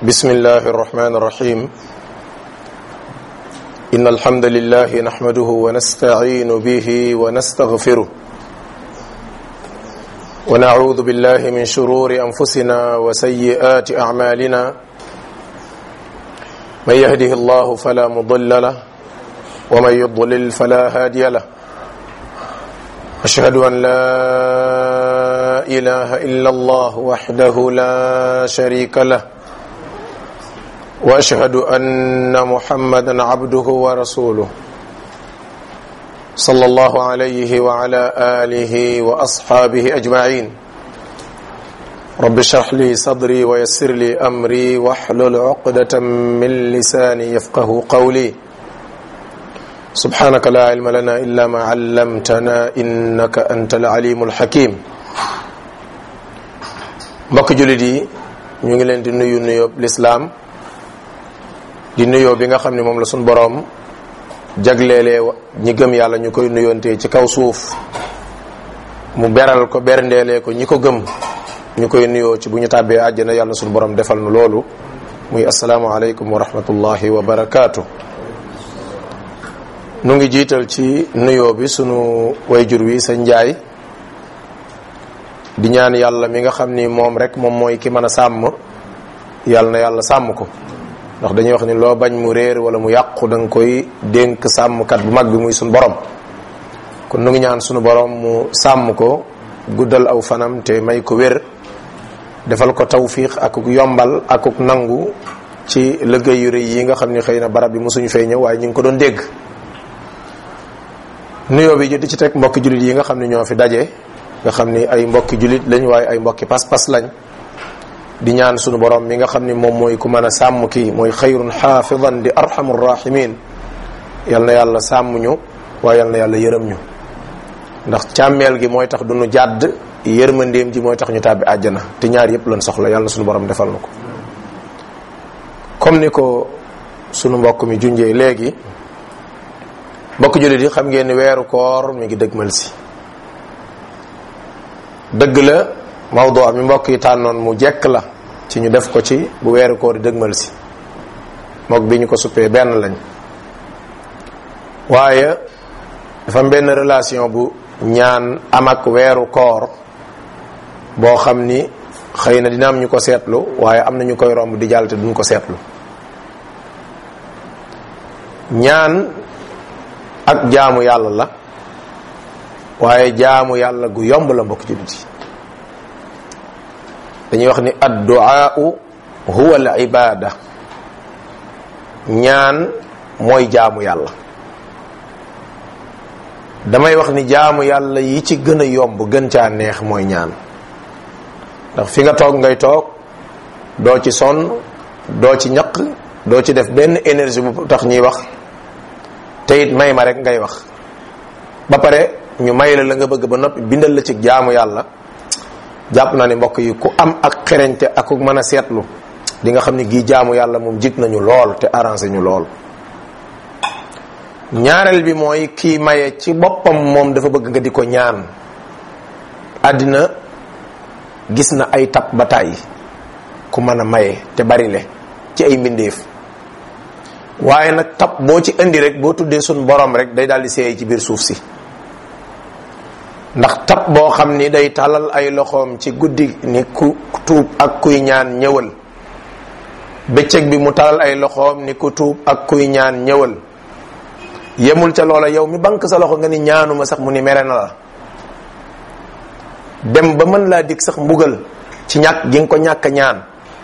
بسم الله الرحمن الرحيم إن الحمد لله نحمده ونستعين به ونستغفره ونعوذ بالله من شرور أنفسنا وسيئات أعمالنا من يهده الله فلا مضل له ومن يضلل فلا هادي له أشهد أن لا إله إلا الله وحده لا شريك له واشهد ان محمدا عبده ورسوله صلى الله عليه وعلى اله واصحابه اجمعين رب اشرح لي صدري ويسر لي امري واحلل عقده من لساني يفقه قولي سبحانك لا علم لنا الا ما علمتنا انك انت العليم الحكيم mbokk julit yi ñu ngi leen di nuyu nuyób lislaam di nuyoo bi nga xam ne moom la suñ boroom jagleelee ñi gëm yàlla ñu koy nuyontee ci kaw suuf mu beral ko berndeelee ko ñi ko gëm ñu koy nuyoo ci bu ñu tàbbee àjjana yàlla suñ boroom defal nu loolu muy asalaamualeykum wa rahmatullahi wa barakaatu nu ngi jiital ci nuyoo bi sunu wayjur wi sa njaay di ñaan yàlla mi nga xam ni moom rek moom mooy ki mën a sàmm yàlla na yàlla sàmm ko ndax dañuy wax ni loo bañ mu réer wala mu yàqu da nga koy dénk sàmmkat bu mag bi muy sunu borom kon nu ngi ñaan sunu borom mu sàmm ko guddal aw fanam te may ko wér defal ko tawfiq akuk yombal akuk nangu ci liggéey yu rëy yi nga xam ni xëy na barab bi mosuñu fee ñëw waaye ñu ngi ko doon dégg nuyoo bi di ci teg mbokki jullit yi nga xam ne ñoo fi daje nga xam ni ay mbokki jullit lañ waaye ay mbokki pas-pas lañ di ñaan sunu borom mi nga xam ni moom mooy ku mën a sàmm kii mooy xayrun xaafidan di arhamur rahimin yal na yàlla sàmm ñu waaye yal na yàlla yërëm ñu ndax càmmeel gi mooy tax du nu jàdd yërmandeem ji mooy tax ñu tàbbi àjjana te ñaar yépp lan soxla yàlla na sunu borom defal na ko comme ni ko sunu mbokk mi junjee léegi mbokk jullit yi xam ngeen ni weeru koor mi ngi dëgmal si dëgg la mawdu mi mbokk yi tànnoon mu jekk la ci ñu def ko ci bu weeru koor di dëgmal si mook bi ñu ko suppee benn lañ waaye dafa am benn relation bu ñaan am ak weeru koor boo xam ni xëy na dina am ñu ko seetlu waaye am na ñu koy romb di jàll te duñ ko seetlu ñaan ak jaamu yàlla la waaye jaamu yàlla gu yomb la mbokk jullit yi dañuy wax ni adduaau huwa al ibada ñaan mooy jaamu yàlla damay wax ni jaamu yàlla yi ci gën a yomb gën caa neex mooy ñaan ndax fi nga toog ngay toog doo ci sonn doo ci ñaq doo ci def benn énergie bu tax ñuy wax te it may ma rek ngay wax ba pare ñu may la la nga bëgg ba noppi bindal la ci jaamu yàlla jàpp naa ne mbokk yi ku am ak xereñte ak ku mën a seetlu di nga xam ne gii jaamu yàlla moom jig nañu lool te arrangé ñu lool ñaareel bi mooy kii maye ci boppam moom dafa bëgg nga di ko ñaan àddina gis na ay tab ba tàyyi ku mën a maye te bari le ci ay mbindeef waaye nag tab boo ci indi rek boo tuddee suñ borom rek day daal di seey ci biir suuf si ndax tab boo xam ni day talal ay loxoom ci guddi ni ku tuub ak kuy ñaan ñëwal bëccëg bi mu talal ay loxoom ni ku tuub ak kuy ñaan ñëwal yemul ca loola yow mi bank sa loxo nga ni ñaanuma sax mu ni mere na la dem ba mën laa dig sax mbugal ci ñàkk gi nga ko ñàkk ñaan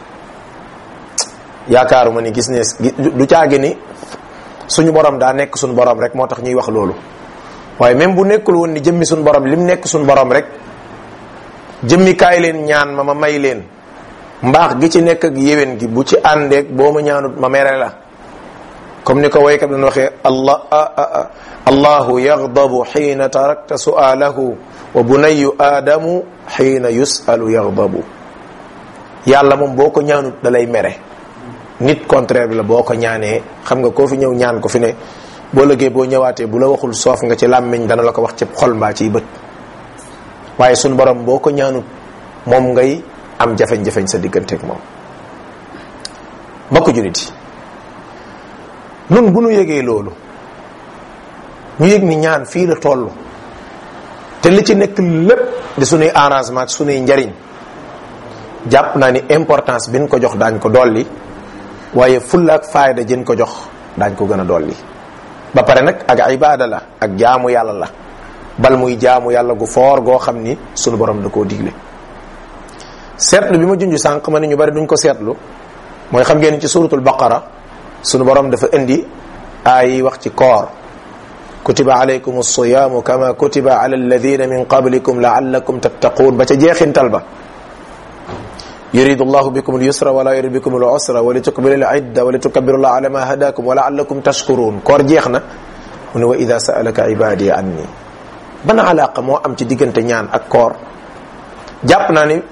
yaakaaruma ni gis ne du caagi ni suñu borom daa nekk suñu borom rek moo tax ñuy wax loolu waaye même bu nekkul woon ni jëmmi suñ borom lim nekk suñ borom rek jëmmi kaay leen ñaan ma ma may leen mbaax gi ci nekk ak yéwén gi bu ci àndeeg boo ma ñaanut ma mere la comme ni ko waykat doon waxee allah allahu yaghdabu xiina tarakta su'alahu wa bunayu aadamu xiina yusalu yaghdabu yàlla moom boo ko ñaanut da lay mere nit contraire bi la boo ko ñaanee xam nga koo fi ñëw ñaan ko fi ne boo lëggee boo ñëwaatee bu la waxul soof nga ci làmmiñ dana la ko wax ci xol mbaa ciy bët waaye suñu borom boo ko ñaanut moom ngay am jafeñ-jafeñ sa digganteeg moom mbokk julit yi nun bu nu yëgee loolu ñu yëg ni ñaan fii la toll te li ci nekk lépp di sunuy arrangement ak sunuy njariñ jàpp naa ni importance bi ñu ko jox daañ ko dolli waaye fulla ak faayda jën ko jox daañ ko gën a dolli ba pare nag ak ibaada la ak jaamu yàlla la bal muy jaamu yàlla gu foor goo xam ni sunu borom da koo digle seetlu bi ma junj sànq ma ne ñu bari duñ ko seetlu mooy xam ngeen ci suratul baqara sunu borom dafa indi ay wax ci koor kutiba alaykum alsiyaamu kama kutiba ala alladina min qablikum laallakum tattaquun ba ca jeexintal ba yuridu llahu bikum alyusra wala yuridu bikum alusra wa litukmilu alidda wa litukabiru llah ala ma hadakum wa laallakum tashkurun koor jeex na mu ne wa ida saalaka ibadi anni ban alaqa moo am ci diggante ñaan ak koor jàpp naa ni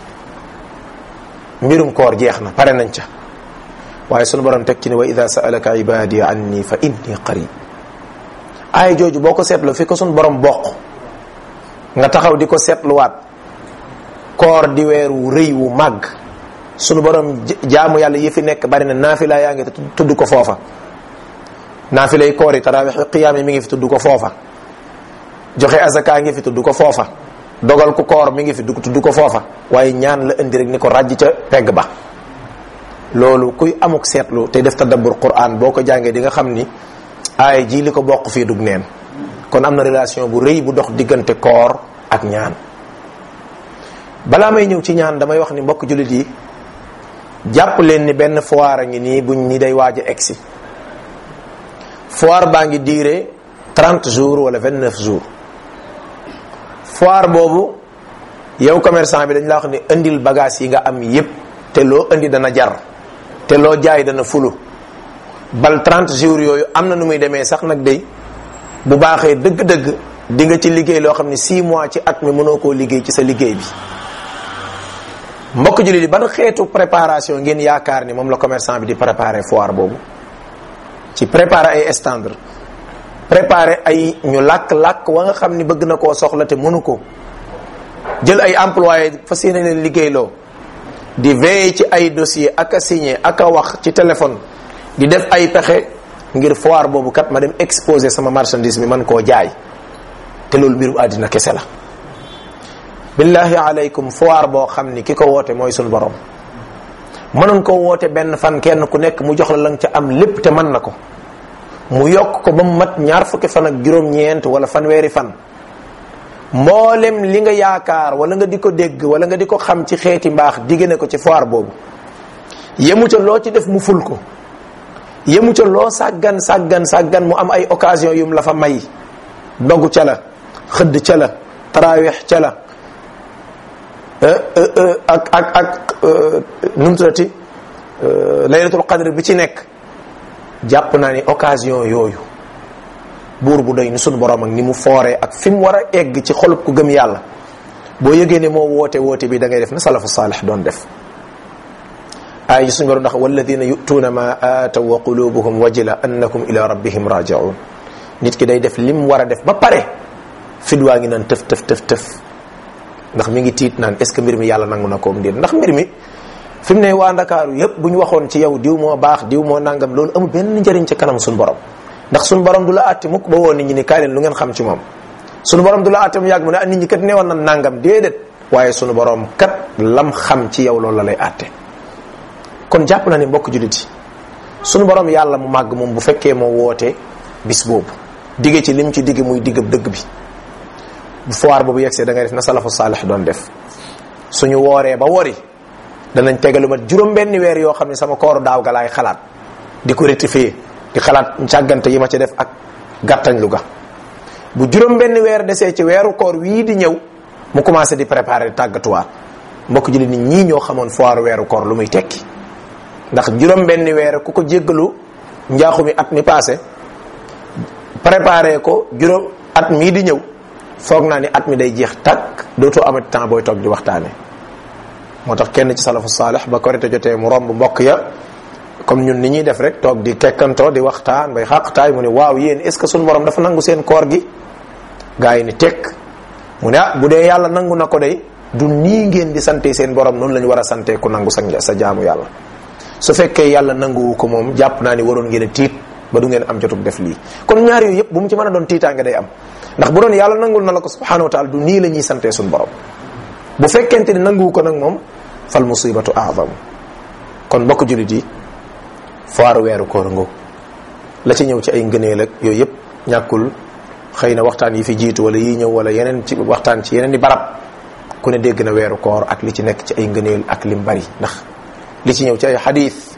mbirum koor jeex na pare nañ ca waaye sunu borom teg ci ne wa ida saalaka ibadi anni fa inni qarib aaya jooju boo ko seetloo fi ko sunu borom bokk nga taxaw di ko seetluwaat koor di weer wu rëy wu màgg sunu borom jaamu yàlla yi fi nekk bari na naafila yaa ngi tudd ko foofa naafila yi koor yi tarawix qiyaam yi mi ngi fi tudd ko foofa joxe azaka ngi fi tudd ko foofa dogal ku koor mi ngi fi tudd ko foofa waaye ñaan la indi rek ni ko ràjj ca pegg ba loolu kuy amuk seetlu te def tadabbur quran boo ko jàngee di nga xam ni aaya ji li ko bokk fii dug neen kon am na relation bu rëy bu dox diggante koor ak ñaan balaa may ñëw ci ñaan damay wax ni mbokk jullit yi jàpp leen ni benn foire a ngi nii buñ ni day waaj a egsi foire baa ngi diire 30 jours wala 29 jours foire boobu yow commerçant bi dañ la wax ni indil bagage yi nga am yépp te loo indi dana jar te loo jaay dana fulu bal 30 jours yooyu am na nu muy demee sax nag day bu baaxee dëgg-dëgg di nga ci liggéey loo xam ne 6 mois ci at mi mënoo koo liggéey ci sa liggéey bi mbokk jullit yi ban xeetu préparation ngeen yaakaar ni moom la commerçant bi di préparer foire boobu ci préparer ay standard préparer ay ñu làkk-làkk wa nga xam ni bëgg na koo soxla te mënu ko jël ay employé fas yéene leen liggéeyloo di veiller ci ay dossier ak a signé ak a wax ci téléphone di def ay pexe ngir foire boobu kat ma dem exposer sama marchandise mi man koo jaay te loolu mbiru àddina kese la billahi alaykum foire boo xam ni ki ko woote mooy suñu borom mënoon ko woote benn fan kenn ku nekk mu jox la lang ca am lépp te mën na ko mu yokk ko ba mu mat ñaar fukki fan ak juróom-ñeent wala fanweeri fan mboolem li nga yaakaar wala nga di ko dégg wala nga di ko xam ci xeeti mbaax digge ne ko ci foire boobu yemu ca loo ci def mu ful ko yemu ca loo sàggan sàggan sàggan mu am ay occasion yum la fa may dogu ca la xëdd ca la taraweex ca la ak ak ak nu mu tuddati laylatul qadr bi ci nekk jàpp naa ni occasion yooyu buur bu doy ni sunu borom ak ni mu fooree ak fi mu war a egg ci xolub ku gëm yàlla boo yëgee ne moo woote woote bi da ngay def na salafu saalix doon def ay suñu borom ndax walladina yutuuna ma aataw wa qulubuhum wajila annakum ila rabbihim rajiun nit ki day def lim war a def ba pare fidwaa ngi naan tëf tëf tëf tëf ndax mi ngi tiit naan est ce que mbir mi yàlla nangu na koom ndéet ndax mbir mi fi mu ne waa ndakaaru yépp bu ñu waxoon ci yow diw moo baax diw moo nangam loolu amul benn njëriñ ci kanam suñu borom ndax suñu borom du la àtte mukk ba woo nit ñi ni kaay leen lu ngeen xam ci moom suñu borom du la àtte mu yàgg mu ne ah nit ñi kat newoon na nangam déedéet waaye suñu borom kat lam xam ci yow loolu la lay àtte kon jàpp na ne mbokk jullit yi suñu borom yàlla mu màgg moom bu fekkee moo woote bis boobu digge ci lim ci digge muy diggab dëgg bi bu foire boobu yegsee da ngay def na salafu saalix doon def suñu wooree ba wori danañ tegalu mat juróom benn weer yoo xam ne sama kooru daaw ga laay xalaat di ko rectifier di xalaat càggante yi ma ci def ak gàttañ lu ga bu juróom benn weer desee ci weeru koor wii di ñëw mu commencé di préparer tàggatuwaat mbokk jullit nit ñii ñoo xamoon foire weeru koor lu muy tekki ndax juróom benn weer ku ko jéggalu njaaxu mi at mi passé préparé ko juróom at mii di ñëw foog naa ni at mi day jeex takk dootoo amati temps booy toog di waxtaane moo tax kenn ci salafu saalix ba korite jotee mu romb mbokk ya comme ñun ni ñuy def rek toog di kekkantoo di waxtaan bay xaqtaay mu ne waaw yéen est ce que suñu borom dafa nangu seen koor gi gaa yi ni tekk mu ne ah bu dee yàlla nangu na ko day du nii ngeen di sante seen borom noonu la ñu war a sante ku nangu sa sa jaamu yàlla su fekkee yàlla nanguwu ko moom jàpp naa ni waroon ngeen a tiit ba du ngeen am jotug def lii kon ñaar yooyu yëpp bu mu ci mën a doon tiitaange day am ndax bu doon yàlla nangul na la ko subhanahu wa taala du nii la ñuy santee suñu borom bu fekkente ni nanguwu ko nag moom fal musibatu aadam kon mbokk julit yi foire weeru koor ngoo la ci ñëw ci ay ngëneel ak yooyu yëpp ñàkkul xëy na waxtaan yi fi jiitu wala yi ñëw wala yeneen ci waxtaan ci yeneen i barab ku ne dégg na weeru koor ak li ci nekk ci ay ngëneel ak lim bari ndax li ci ñëw ci ay xadiis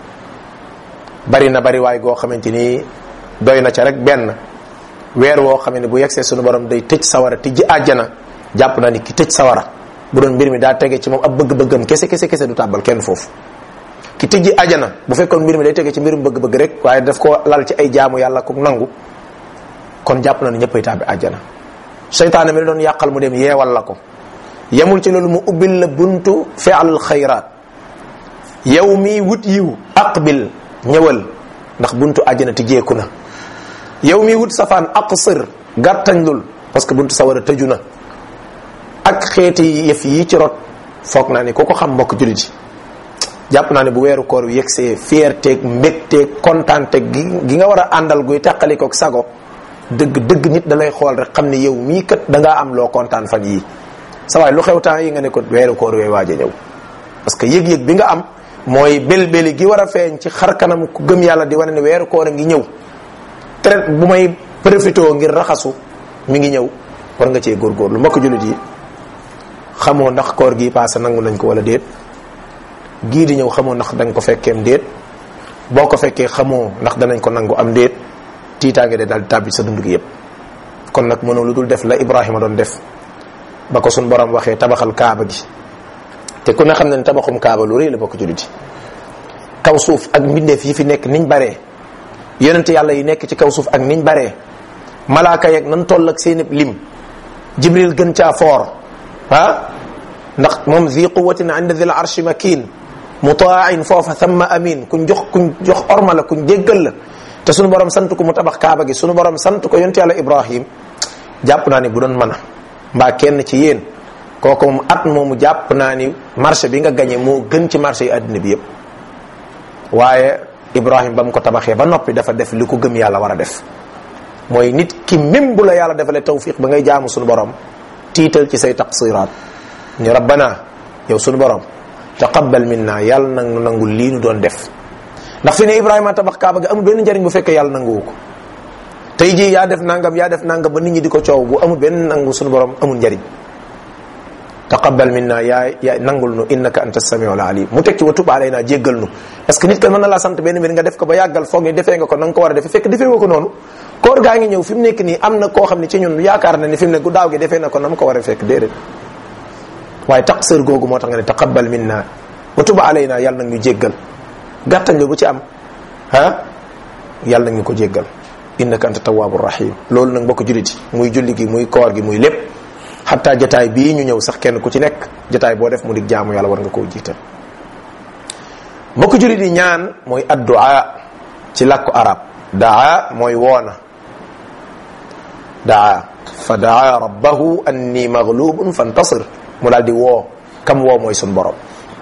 bari na bari waay goo xamante ni doy na ca rek benn weer woo xam ne bu yegsee sunu borom day tëj sawara tijji àjjana jàpp naa ni ki tëj sawara bu doon mbir mi daa tege ci moom ab bëgg-bëggam kese kese kese du tàbbal kenn foofu ki tijji àjjana bu fekkoon mbir mi day tege ci mbirum bëgg-bëgg rek waaye daf ko lal ci ay jaamu yàlla ku nangu kon jàpp na ni ñëppay tàbbi àjjana seytaane mi la doon yàqal mu dem yeewal la ko yemul ci loolu mu ubbil la buntu fi'al xayraat yow mi wut yiw aqbil ñëwal ndax buntu àjjana tijjeeku na yow mi wut safaan aqsir gàttañlul parce que buntu sawara tëju na ak xeeti yëf yi ci rot foog naa ni ku ko xam mbokk julit yi jàpp naa ne bu weeru koor wi yegsee fierteeg mbégteeg kontaanteeg gi gi nga war a àndal guy teqalikoog sago dëgg dëgg nit da lay xool rek xam ne yow mii kat da ngaa am loo kontaan fan yii sa waay lu xew temps yi nga ne ko weeru koor wee waaj a ñëw parce que yëg-yëg bi nga am mooy bel-beli gi war a feeñ ci xar kanam ku gëm yàlla di wane ne weeru koor a ngi ñëw traite bu may profité ngir raxasu mi ngi ñëw war nga cee góorgóorlu mbokk jullit yi xamoo ndax koor gi passé nangu nañ ko wala déet gii di ñëw xamoo ndax dañ ko fekkeem déet boo ko fekkee xamoo ndax danañ ko nangu am déet tiitaange de daal di tàbbi sa dund gi yépp kon nag mënoo lu dul def la Ibrahima doon def ba ko suñ borom waxee tabaxal kaaba gi te ku ne xam ne tabaxum kaaba lu rëy la bokk jullit yi kaw suuf ak mbindeef yi fi nekk niñ baree yonente yàlla yi nekk ci kaw suuf ak niñ baree malaaka yeeg nan toll ak seen lim jibril gën caa foor ah ndax moom zi quwatin inda dhil arshi makin mutaain foofa thamma amin kuñ jox kuñ jox orma la kuñ déggal la te sunu borom sant ko mu tabax kaaba gi sunu borom sant ko yonte yàlla ibrahim jàpp naa ni bu doon mën a mbaa kenn ci yéen kooku moom at moomu jàpp naa ni marché bi nga gañe moo gën ci marché yi àddina bi yépp waaye ibrahim ba mu ko tabaxee ba noppi dafa def li ko gëm yàlla war a def mooy nit ki même bu la yàlla defalee tawfiq ba ngay jaamu sunu borom tiital ci say taqsiraat ni rabbana yow sunu borom taqabbal minna yàlla nag nu nangul lii nu doon def ndax fi ne ibrahima tabax kaaba ga amul benn njariñ bu fekkee yàlla nanguwu ko tey jii yaa def nangam yaa def nangam ba nit ñi di ko coow bu amul benn nangu sunu borom amul njariñ taqabbal minna yaa yaa nangul nu innaka anta samiul alim mu teg ci wa tub alayna jéggal nu parce que nit kan mën na laa sant benn mbir nga def ko ba yàggal foog ni defee nga ko na nga ko war a defee fekk defee nga ko noonu koor gaa ngi ñëw fi mu nekk nii am na koo xam ne ci ñun yaakaar na ni fi mu ne gu daaw gi defee na ko na mu ko war a fekk déedéet waaye taqsir googu moo tax nga ne taqabbal minna wa tub alayna yàlla nag ñu jéggal gàttañ bu ci am ah yàlla nag ñu ko jéggal innaka anta tawwabur rahim loolu nag mbokk jullit yi muy julli gi muy koor gi muy lépp xataa jataay bii ñu ñëw sax kenn ku ci nekk jataay boo def mu dig jaamu yàlla war nga koo jiital mbokk jullit yi ñaan mooy addu'a ci làkku arab daa mooy woona daa fa daa rabbahu anni maghlubun fantasir mu daal di woo kam woo mooy sun borom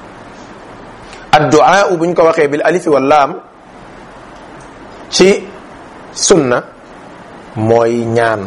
addu'a buñ ko waxee bil alifi wal laam ci sunna mooy ñaan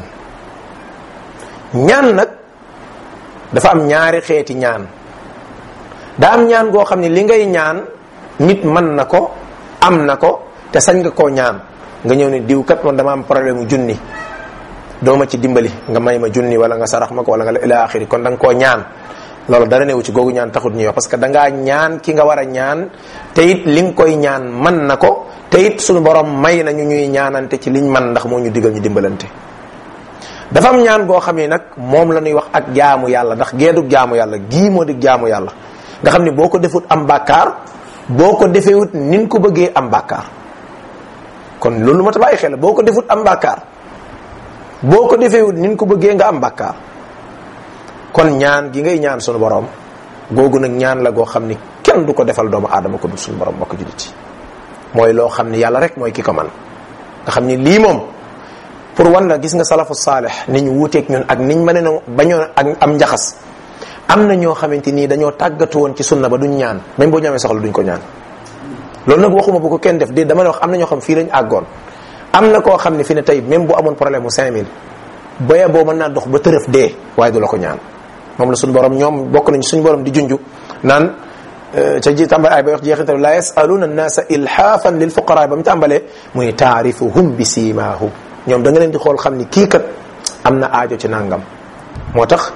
ñaan nag dafa am ñaari xeeti ñaan daa am ñaan goo xam ne li ngay ñaan nit mën na ko am na ko te sañ nga koo ñaan nga ñëw ne diw kat man dama am problème mu junni doo ma ci dimbali nga may ma junni wala nga sarax ma ko wala nga ila axiri kon da nga koo ñaan loolu dara newu ci googu ñaan taxut ñuy wax parce que da ngaa ñaan ki nga war a ñaan te it li nga koy ñaan man na ko te it suñu borom may nañu ñuy ñaanante ci liñ man ndax moo ñu digal ñu dimbalante dafa am ñaan goo xam ne nag moom la ñuy wax ak jaamu yàlla ndax geedug jaamu yàlla gii moo di jaamu yàlla nga xam ne boo ko defut am bàkkaar boo ko defewut nin ko bëggee am bàkkaar kon loolu ma ta bàyyi xel boo ko defut am bàkkaar boo ko defewut nin ko bëggee nga am bàkkaar kon ñaan gi ngay ñaan sunu borom googu nag ñaan la goo xam ni kenn du ko defal doomu aadama ko du sunu borom mbokk jullit yi mooy loo xam ni yàlla rek mooy ki ko man nga xam ni lii moom pour wan la gis nga salafu saalih ni ñu wuuteeg ñun ak niñ mën a bañoo ak am njaxas am na ñoo xamante nii dañoo tàggatu woon ci sunna ba duñ ñaan même boo ñamee soxla duñ ko ñaan loolu nag waxuma bu ko kenn def de dama ne wax am na ñoo xam fii lañ àggoon am na koo xam ne fi ne tey même bu amoon problème mu 5000 boye boo mën naa dox ba tërëf dee waaye du la ko ñaan moom la suñu borom ñoom bokk nañ suñu borom di junju naan ca ji tàmbale ay ba wax jeexintal la yasaluna annasa ilhaafan lil fuqara ba mu tàmbalee mu ne taarifuhum bi siimaahum ñoom da nga leen di xool xam ni kii kat am na aajo ci nangam moo tax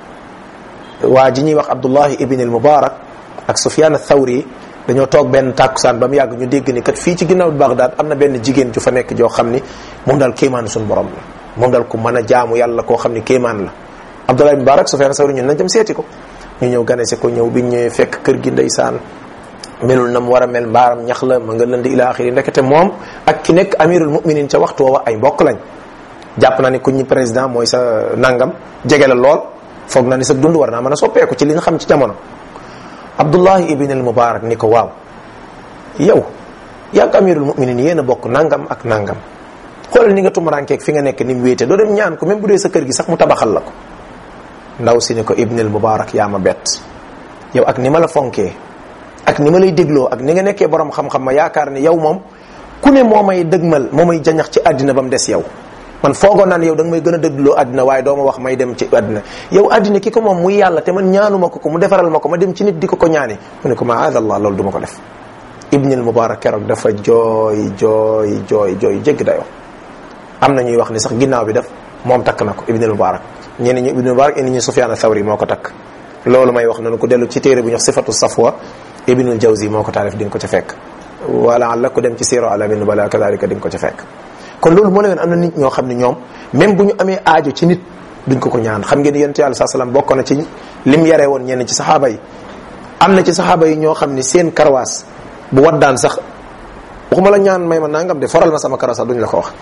waa ji ñuy wax abdullahi ibn al mubarak ak sufyan athawri dañoo toog benn tàkkusaan ba mu yàgg ñu dégg ni kat fii ci ginnaaw Bagdad am na benn jigéen ju fa nekk joo xam ni moom daal kéemaanu suñu borom la moom daal ku mën a jaamu yàlla koo xam ni kéemaan la abdullahi ibn mubarak sufyan athawri ñun nañ dem seeti ko ñu ñëw ganese ko ñëw biñ ñëwee fekk kër gi ndeysaan melul na mu war a mel mbaaram ñax la ma nga lënd ila axiri ndekete moom ak ki nekk amirul muminin ca waxtu woowa ay mbokk lañ jàpp naa ni ku ñi président mooy sa nangam jege la lool foog naa ni sa dund war naa mën a soppeeku ci li nga xam ci jamono abdullahi ibn al mubarak ni ko waaw yow yàgg amirul muminin yéen a bokk nangam ak nangam xoolal ni nga tumarankeeg fi nga nekk ni mu wéete doo dem ñaan ko même bu dee sa kër gi sax mu tabaxal la ko ndaw si ni ko ibn al mubarak yaa ma bett yow ak ni ma la fonkee ak ni ma lay dégloo ak ni nga nekkee borom xam-xam ma yaakaar ne yow moom ku ne moo may dëgmal moo may jañax ci àddina ba mu des yow man foogoon naan yow da nga may gën a dëgloo àddina waaye doo ma wax may dem ci àddina yow àddina ki ko moom muy yàlla te man ñaanuma ko ko mu defaral ma ko ma dem ci nit di ko ko ñaani mu ne ko maadallah loolu du ma ko def ibnul mubarak keroog dafa jooy jooy jooy jooy jégg dayoo am na ñuy wax ni sax ginnaaw bi def moom takk na ko ibnul mubarak ñenn ñi ibnul mubarak indi ñu sufyaan athawri moo ko takk loolu may wax noonu ku dellu ci téere bu ñu wax sifatu safwa ibnul jawzi moo ko taalif di nga ko ca fekk wala alla ku dem ci siiro alamin bala kadalika di nga ko ca fekk kon loolu moo leen am na nit ñoo xam ne ñoom même bu ñu amee aajo ci nit duñ ko ko ñaan xam ngeen yonent yàlla saa salaam bokk na ci lim yaree woon ñenn ci saxaaba yi am na ci saxaaba yi ñoo xam ne seen karawaas bu waddaan sax waxuma la ñaan may ma nangam de foral ma sama karawaas sax duñ la ko wax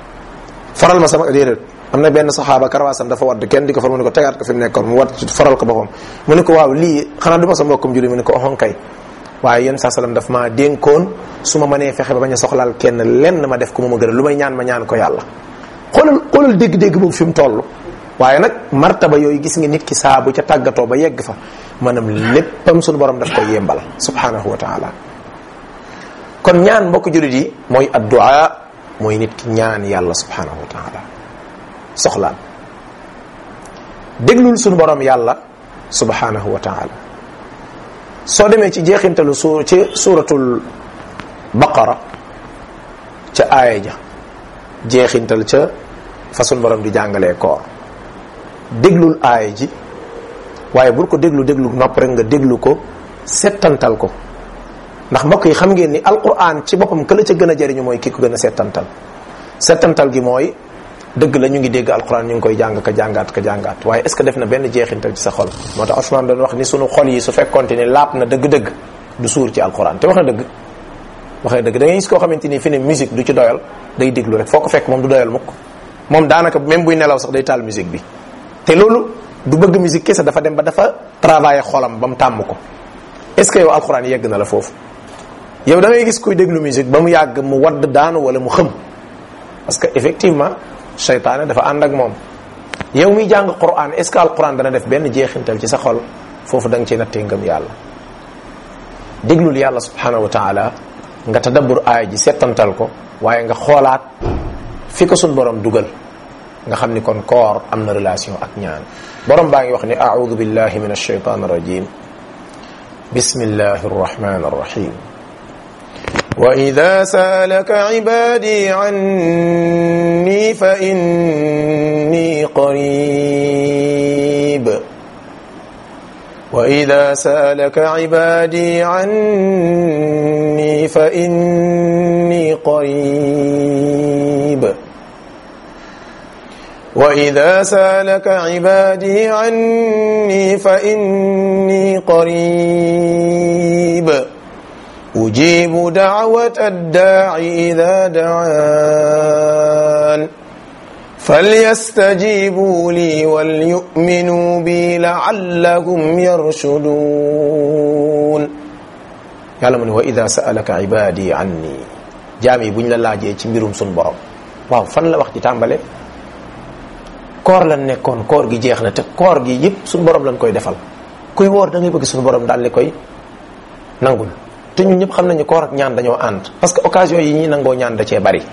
foral ma sama déedéet am na benn saxaaba karawaasam dafa wadd kenn di ko for mu ne ko tegaat ko fi mu nekkoon mu wadd foral ko boppam mu ne ko waaw lii xanaa du ma sa mbokkum julli mu ne ko oxon kay waaye yéen saa salaam daf maa dénkoon su ma mënee fexe ba bañ a soxlaal kenn lenn ma def ko mu ma gënal lu may ñaan ma ñaan ko yàlla xoolal xoolal dégg-dégg boobu fi mu toll waaye nag martaba yooyu gis nga nit ki saa bu ca tàggatoo ba yegg fa maanaam léppam suñu borom daf koy yembal subhanahu wa taala kon ñaan mbokk jullit yi mooy addu'a mooy nit ki ñaan yàlla subhanahu wa taala soxlaan déglul suñu borom yàlla subhanahu wa taala soo demee ci jeexintalu su ci suratul baqara ca aaya ja jeexintal ca fa suñu borom di jàngalee koor déglul aaya ji waaye bul ko déglu déglu nopp rek nga déglu ko settantal ko ndax mbokk yi xam ngeen ni alquran ci boppam ka la ca gën a jariñu mooy ki ko gën a settantal settantal gi mooy dëgg la ñu ngi dégg alquran ñu ngi koy jàng ka jàngaat ka jàngaat waaye est ce que def na benn jeexintal ci sa xol moo tax Ousmane doon wax ni sunu xol yi su fekkonte ni laap na dëgg-dëgg du suur ci alquran te wax na dëgg wax na dëgg da ngay gis koo xamante ni fi ne musique du ci doyal day déglu rek foo ko fekk moom du doyal mukk moom daanaka même buy nelaw sax day taal musique bi te loolu du bëgg musique kese dafa dem ba dafa travailler xolam ba mu tàmm ko est ce que yow alquran yegg na la foofu yow da ngay gis kuy déglu musique ba mu yàgg mu wadd daanu wala mu xëm parce que effectivement seytaane dafa ànd ak moom yow miy jàng quran est ce que alquran dana def benn jeexintal ci sa xol foofu da nga ciy nattee ngëm yàlla déglul yàlla subhanahu wa taala nga tadabbur aaya ji settantal ko waaye nga xoolaat fi ko sun borom dugal nga xam ni kon koor am na relation ak ñaan borom baa ngi wax ni audu billahi min alshaytan arrajim bismillahi arrahmani arrahim وإذا سالك عبادي عني فإني قريب وإذا سالك عبادي عني فإني قريب وإذا سالك عبادي عني فإني قريب أجيب دعوة الداع إذا دعان فليستجيبوا لي وليؤمنوا بي لعلهم يرشدون yàlla mu ne wa ida saalaka ibadi anni jaam yi buñ la laajee ci mbirum sun borom waaw fan la wax ci tàmbale koor lan nekkoon koor gi jeex na te koor gi yëpp sun borom lañ koy defal kuy woor da ngay bëgg sun borom daal li koy nangul te ñun ñëpp xam nañu koor ak ñaan dañoo ànd parce que occasion yi ñuy nangoo ñaan da cee bari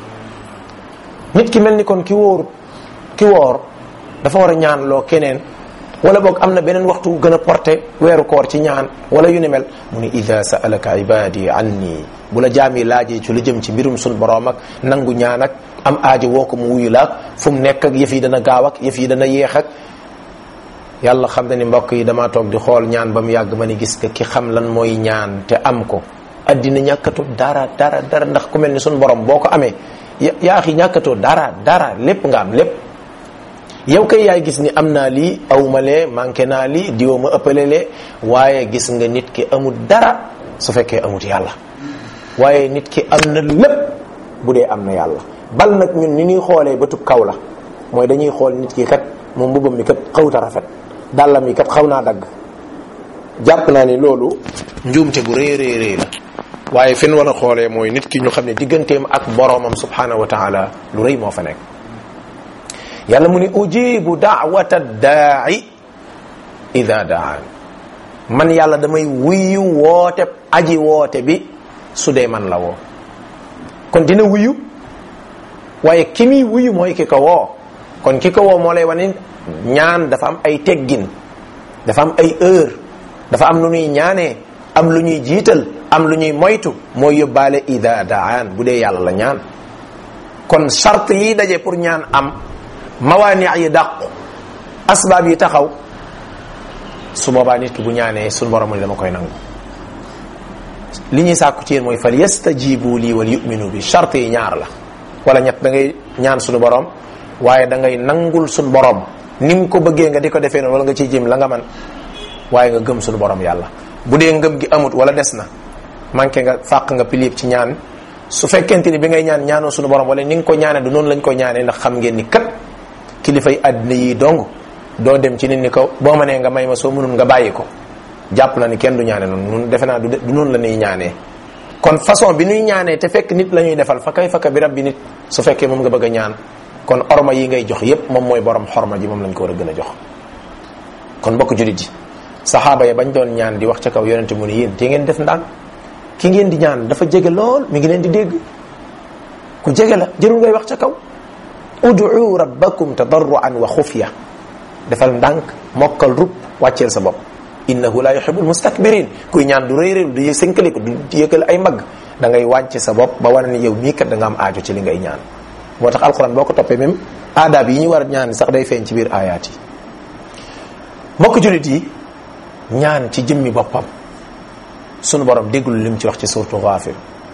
nit ki mel ni kon ki wóor ki woor dafa war a ñaan loo keneen wala boog am na beneen waxtu gën a porté weeru koor ci ñaan wala yu ni mel mu ni ida saalaka ibadi anni bu la jaam yi laajee ci lu jëm ci mbirum sun boroom ak nangu ñaan ak am aajo woo ko mu wuyu la ak fu mu nekk ak yëf yi dana gaaw ak yëf yi dana yéex ak yàlla xam na ni mbokk yi damaa toog di xool ñaan ba mu yàgg ma ni gis nga ki xam lan mooy ñaan te am ko addina ñàkkatoo dara dara dara ndax ku mel ni sun borom boo ko amee yaa xi ñàkkatoo dara dara lépp nga am lépp yow kay yaay gis ni am naa lii awma lee manqué naa lii diwa ma ëppale lee waaye gis nga nit ki amul dara su fekkee amut yàlla waaye nit ki am na lépp bu dee am na yàlla bal nag ñun ni ñuy xoolee bëtub kaw la mooy dañuy xool nit ki kat moom mbubam mi kat xawta rafet dàllam yi kat xaw naa dagg jàpp naa ni loolu njuumte bu rëy rëy rëy la waaye fi ñu war a xoolee mooy nit ki ñu xam ne digganteem ak boroomam subhanahu wa taala lu rëy moo fa nekk yàlla mu ni ujibu daawata daai ida daan man yàlla damay wuyu woote aji woote bi su dee man la woo kon dina wuyu waaye ki muy wuyu mooy ki ko woo kon ki ko woo moo lay wane ñaan dafa am ay teggin dafa am ay heure dafa am lu ñuy ñaanee am lu ñuy jiital am lu ñuy moytu mooy yóbbaale ida daan bu dee yàlla la ñaan kon charte yi daje pour ñaan am mawaani yi dàqu asbaab yi taxaw su boobaa nit ki bu ñaanee suñu borom ni dama koy nangu li ñuy sàkku ci yéen mooy fal yastajibu lii wal yuminu bi charte yi ñaar la wala ñett da ngay ñaan suñu borom waaye da ngay nangul suñu borom ni nga ko bëggee nga di ko defee noonu wala nga ciy jëm la nga man waaye nga gëm suñu borom yàlla bu dee ngëm gi amut wala des na manqué nga fàq nga pilip ci ñaan su fekkente ni bi ngay ñaan ñaanoo suñu borom wala ni nga ko ñaane du noonu lañ ko ñaanee ndax xam ngeen ni kat kilifay àddina yi dong doo dem ci nit ni ko boo ma nee nga may ma soo mënul nga bàyyi ko jàpp na ni kenn du ñaane noonu nun defe naa du noonu la ñuy ñaanee kon façon bi nuy ñaanee te fekk nit la ñuy defal fa kay fakka bi rab bi nit su fekkee moom nga bëgg a ñaan kon orma yi ngay jox yépp moom mooy borom xorma ji moom lañ ko war a gën a jox kon mbokk julit ji saxaaba ya bañ doon ñaan di wax ca kaw yonente mu ne yéen te ngeen def ndànk ki ngeen di ñaan dafa jege lool mi ngi leen di dégg ku jege la jërul ngay wax ca kaw ud'u rabbakum tadarruan wa xufya defal ndànk mokkal rub wàcceel sa bopp innahu la yuhibbul mustakbirin kuy ñaan du rëy rëy du sënkaliku du yëkkal ay mag da ngay wàcce sa bopp ba wane ni yow mii kat da nga am aajo ci li ngay ñaan moo tax alquran boo ko toppee même aadaab yi ñu war a ñaan sax day feeñ ci biir aayaat yi mbokk julit yi ñaan ci jëmmi boppam sunu borom déggul lim ci wax ci surtu Ghafir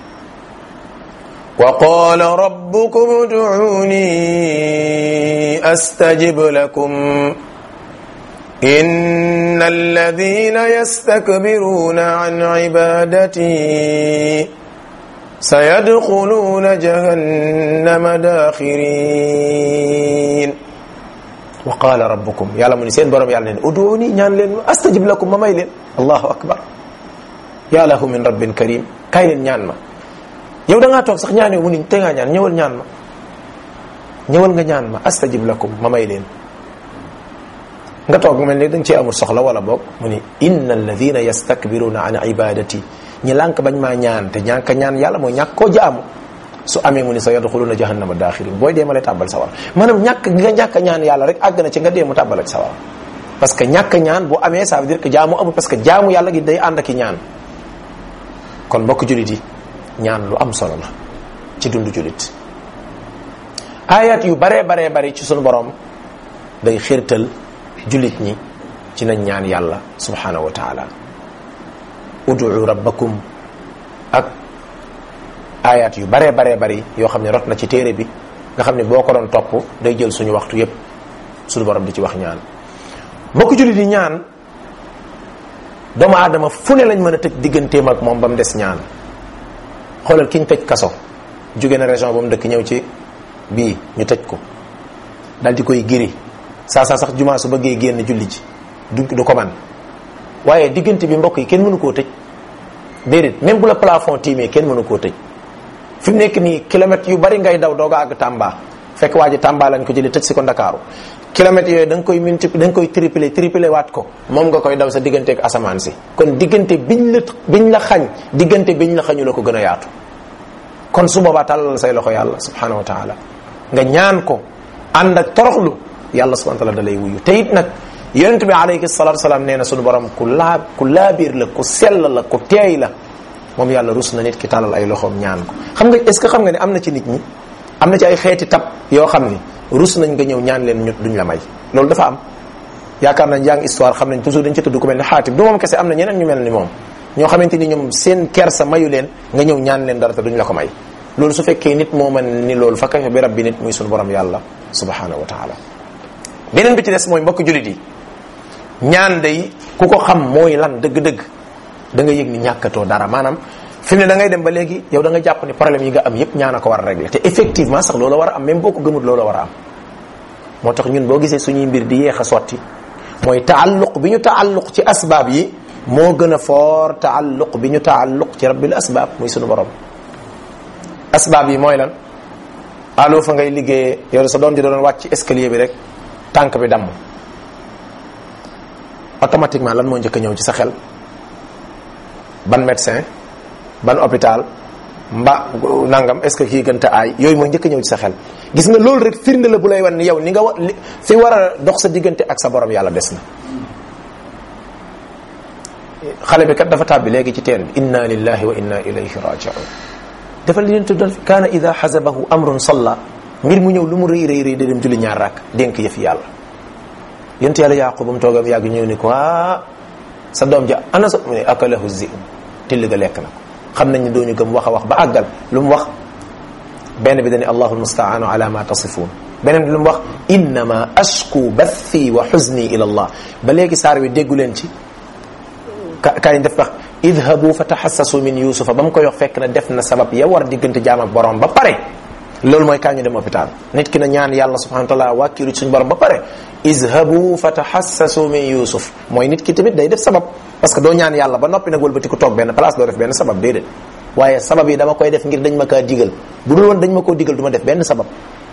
wa qala rabbukum ud'uni astajib lakum إن الذين يستكبرون عن عبادتي سيدخلون جهنم داخرين وقال ربكم يعلم من سين برم يعلم ادعوني ñaan leen astajib lakum ma may leen allahu akbar ya lahu min rabbin karim kay leen ñaan ma yow da ngaa toog sax ñaan yow mu ni te ngaa ñaan ñëwal ñaan ma ñëwal nga ñaan ma astajib lakum ma may leen nga toog mel ni da nga cee amul soxla wala boog mu ni inna alladina yastakbiruna an ibadati ñi lànk bañ maa ñaan te ñàkk ñaan yàlla mooy ñàkk koo jaamu su amee mu ni sa yadxuluna jahannama daaxirin booy dee ma lay tàbbal sawar maanaam ñàkk nga ñàkk ñaan yàlla rek àgg na ci nga dee mu tàbbal ak sawar parce que ñàkk ñaan bu amee ça veut dire que jaamu amul parce que jaamu yàlla gi day ànd ak i ñaan kon mbokk julit yi ñaan lu am solo la ci dundu julit ayat yu baree baree bari ci sunu borom day xirtal julit ñi ci nañ ñaan yàlla subhanahu wa taala udu rabbakum ak ayat yu baree baree bari yoo xam ne rot na ci téere bi nga xam ne boo ko doon topp day jël suñu waxtu yépp suñu borom di ci wax ñaan mbokk julit yi ñaan doomu aadama fu ne lañ mën a tëj digganteem ak moom ba mu des ñaan xoolal ki ñu tëj kaso jóge na région ba mu dëkk ñëw ci bii ñu tëj ko dal di koy giri saa saa sax jumaa su bëggee génn julli ji du du ko man waaye diggante bi mbokk yi kenn mënu koo tëj déedéet même bu la plafond tiimee kenn mënu koo tëj fi mu nekk nii kilomètres yu bari ngay daw dooga àgg Tamba fekk waa ji Tamba lañ ko jëlee tëj si ko Ndakaaru kilomètres yooyu da nga koy multiplier da nga koy tripler tripler waat ko moom nga koy daw sa diggante ak asamaan si kon diggante biñ la biñ la xañ diggante biñ la xañu la ko gën a yaatu kon su boobaa tàllal say loxo yàlla subhanahu wa taala nga ñaan ko ànd ak toroxlu yàlla subhanahu wa taala da lay wuyu te it nag yonent bi alayhi salatu wasalaam nee na sunu borom ku laa ku laabiir la ku sell la ku teey la moom yàlla rus na nit ki tàllal ay loxoom ñaan ko xam nga est ce que xam nga ne am na ci nit ñi am na ci ay xeeti tab yoo xam ni rus nañ nga ñëw ñaan leen ñu duñ la may loolu dafa am yaakaar nañ yaa ngi histoire xam nañ toujours dañ ca tudd ku mel ni xaatim du moom kese am na ñeneen ñu mel ni moom ñoo xamante ni ñoom seen kersa mayu leen nga ñëw ñaan leen dara te duñ la ko may loolu su fekkee nit moo mën ni loolu fa kayfa bi rabbi nit muy sunu borom yàlla subhanahu wa taala beneen bi ci des mooy mbokk julit yi ñaan day ku ko xam mooy lan dëgg-dëgg da nga yëg ni ñàkkatoo dara maanaam fi mu ne da ngay dem ba léegi yow da nga jàpp ni problème yi nga am yépp ñaan a ko war a régler te effectivement sax loolu war a am même boo ko gëmul loolu war a am moo tax ñun boo gisee suñuy mbir di yeex a sotti mooy taalluq bi ñu taalluq ci asbaab yi moo gën a foor taalluq bi ñu taalluq ci rabbil asbaab muy sunu borom asbaab yi mooy lan allo fa ngay liggéeyee yow sa doom ji doon wàcc ci escalier bi rek tànk bi damm automatiquement lan moo njëkk a ñëw ci sa xel ban médecin ban hôpital mba nangam est ce que kii gënta aay yooyu mooy njëkk a ñëw ci sa xel gis nga loolu rek firnde la bu lay wan ni yow ni nga wa fi war a dox sa diggante ak sa borom yàlla des na xale bi kat dafa tàbbi léegi ci teen bi inna lillahi wa inna ilayhi rajiun dafa li leen tuddal kaana ida xasabahu amrun salla mbir mu ñëw lu mu rëy rëy rëy da dem julli ñaar rakk dénk yëf yàlla yent yàlla yaqub ba mu toogam yàgg ñëw ni ko ah sa doom ja ana sa mu ne akalahu zi till ga lekk na ko xam nañ ne dooñu gëm wax a wax ba àggal lu mu wax benn bi dani allahu almustaanu ala ma tasifun beneen bi lu mu wax innama ashku bathi wa xuzni ila allah ba léegi saar wi déggu leen ci kaay def wax idhabu fa taxassasu min yusufa ba mu koy wax fekk na def na sabab ya war diggante jaam ak borom ba pare loolu mooy kaa ñu dem hôpital nit ki na ñaan yàlla subhanahu wa taala wàkkiru ci suñu borom ba pare izhabu fa taxassasu min yusuf mooy nit ki tamit day def sabab parce que doo ñaan yàlla ba noppi nag wëlbati ko toog benn place doo def benn sabab déedéet waaye sabab yi dama koy def ngir dañ ma kaa digal bu dul woon dañ ma koo digal du ma def benn sabab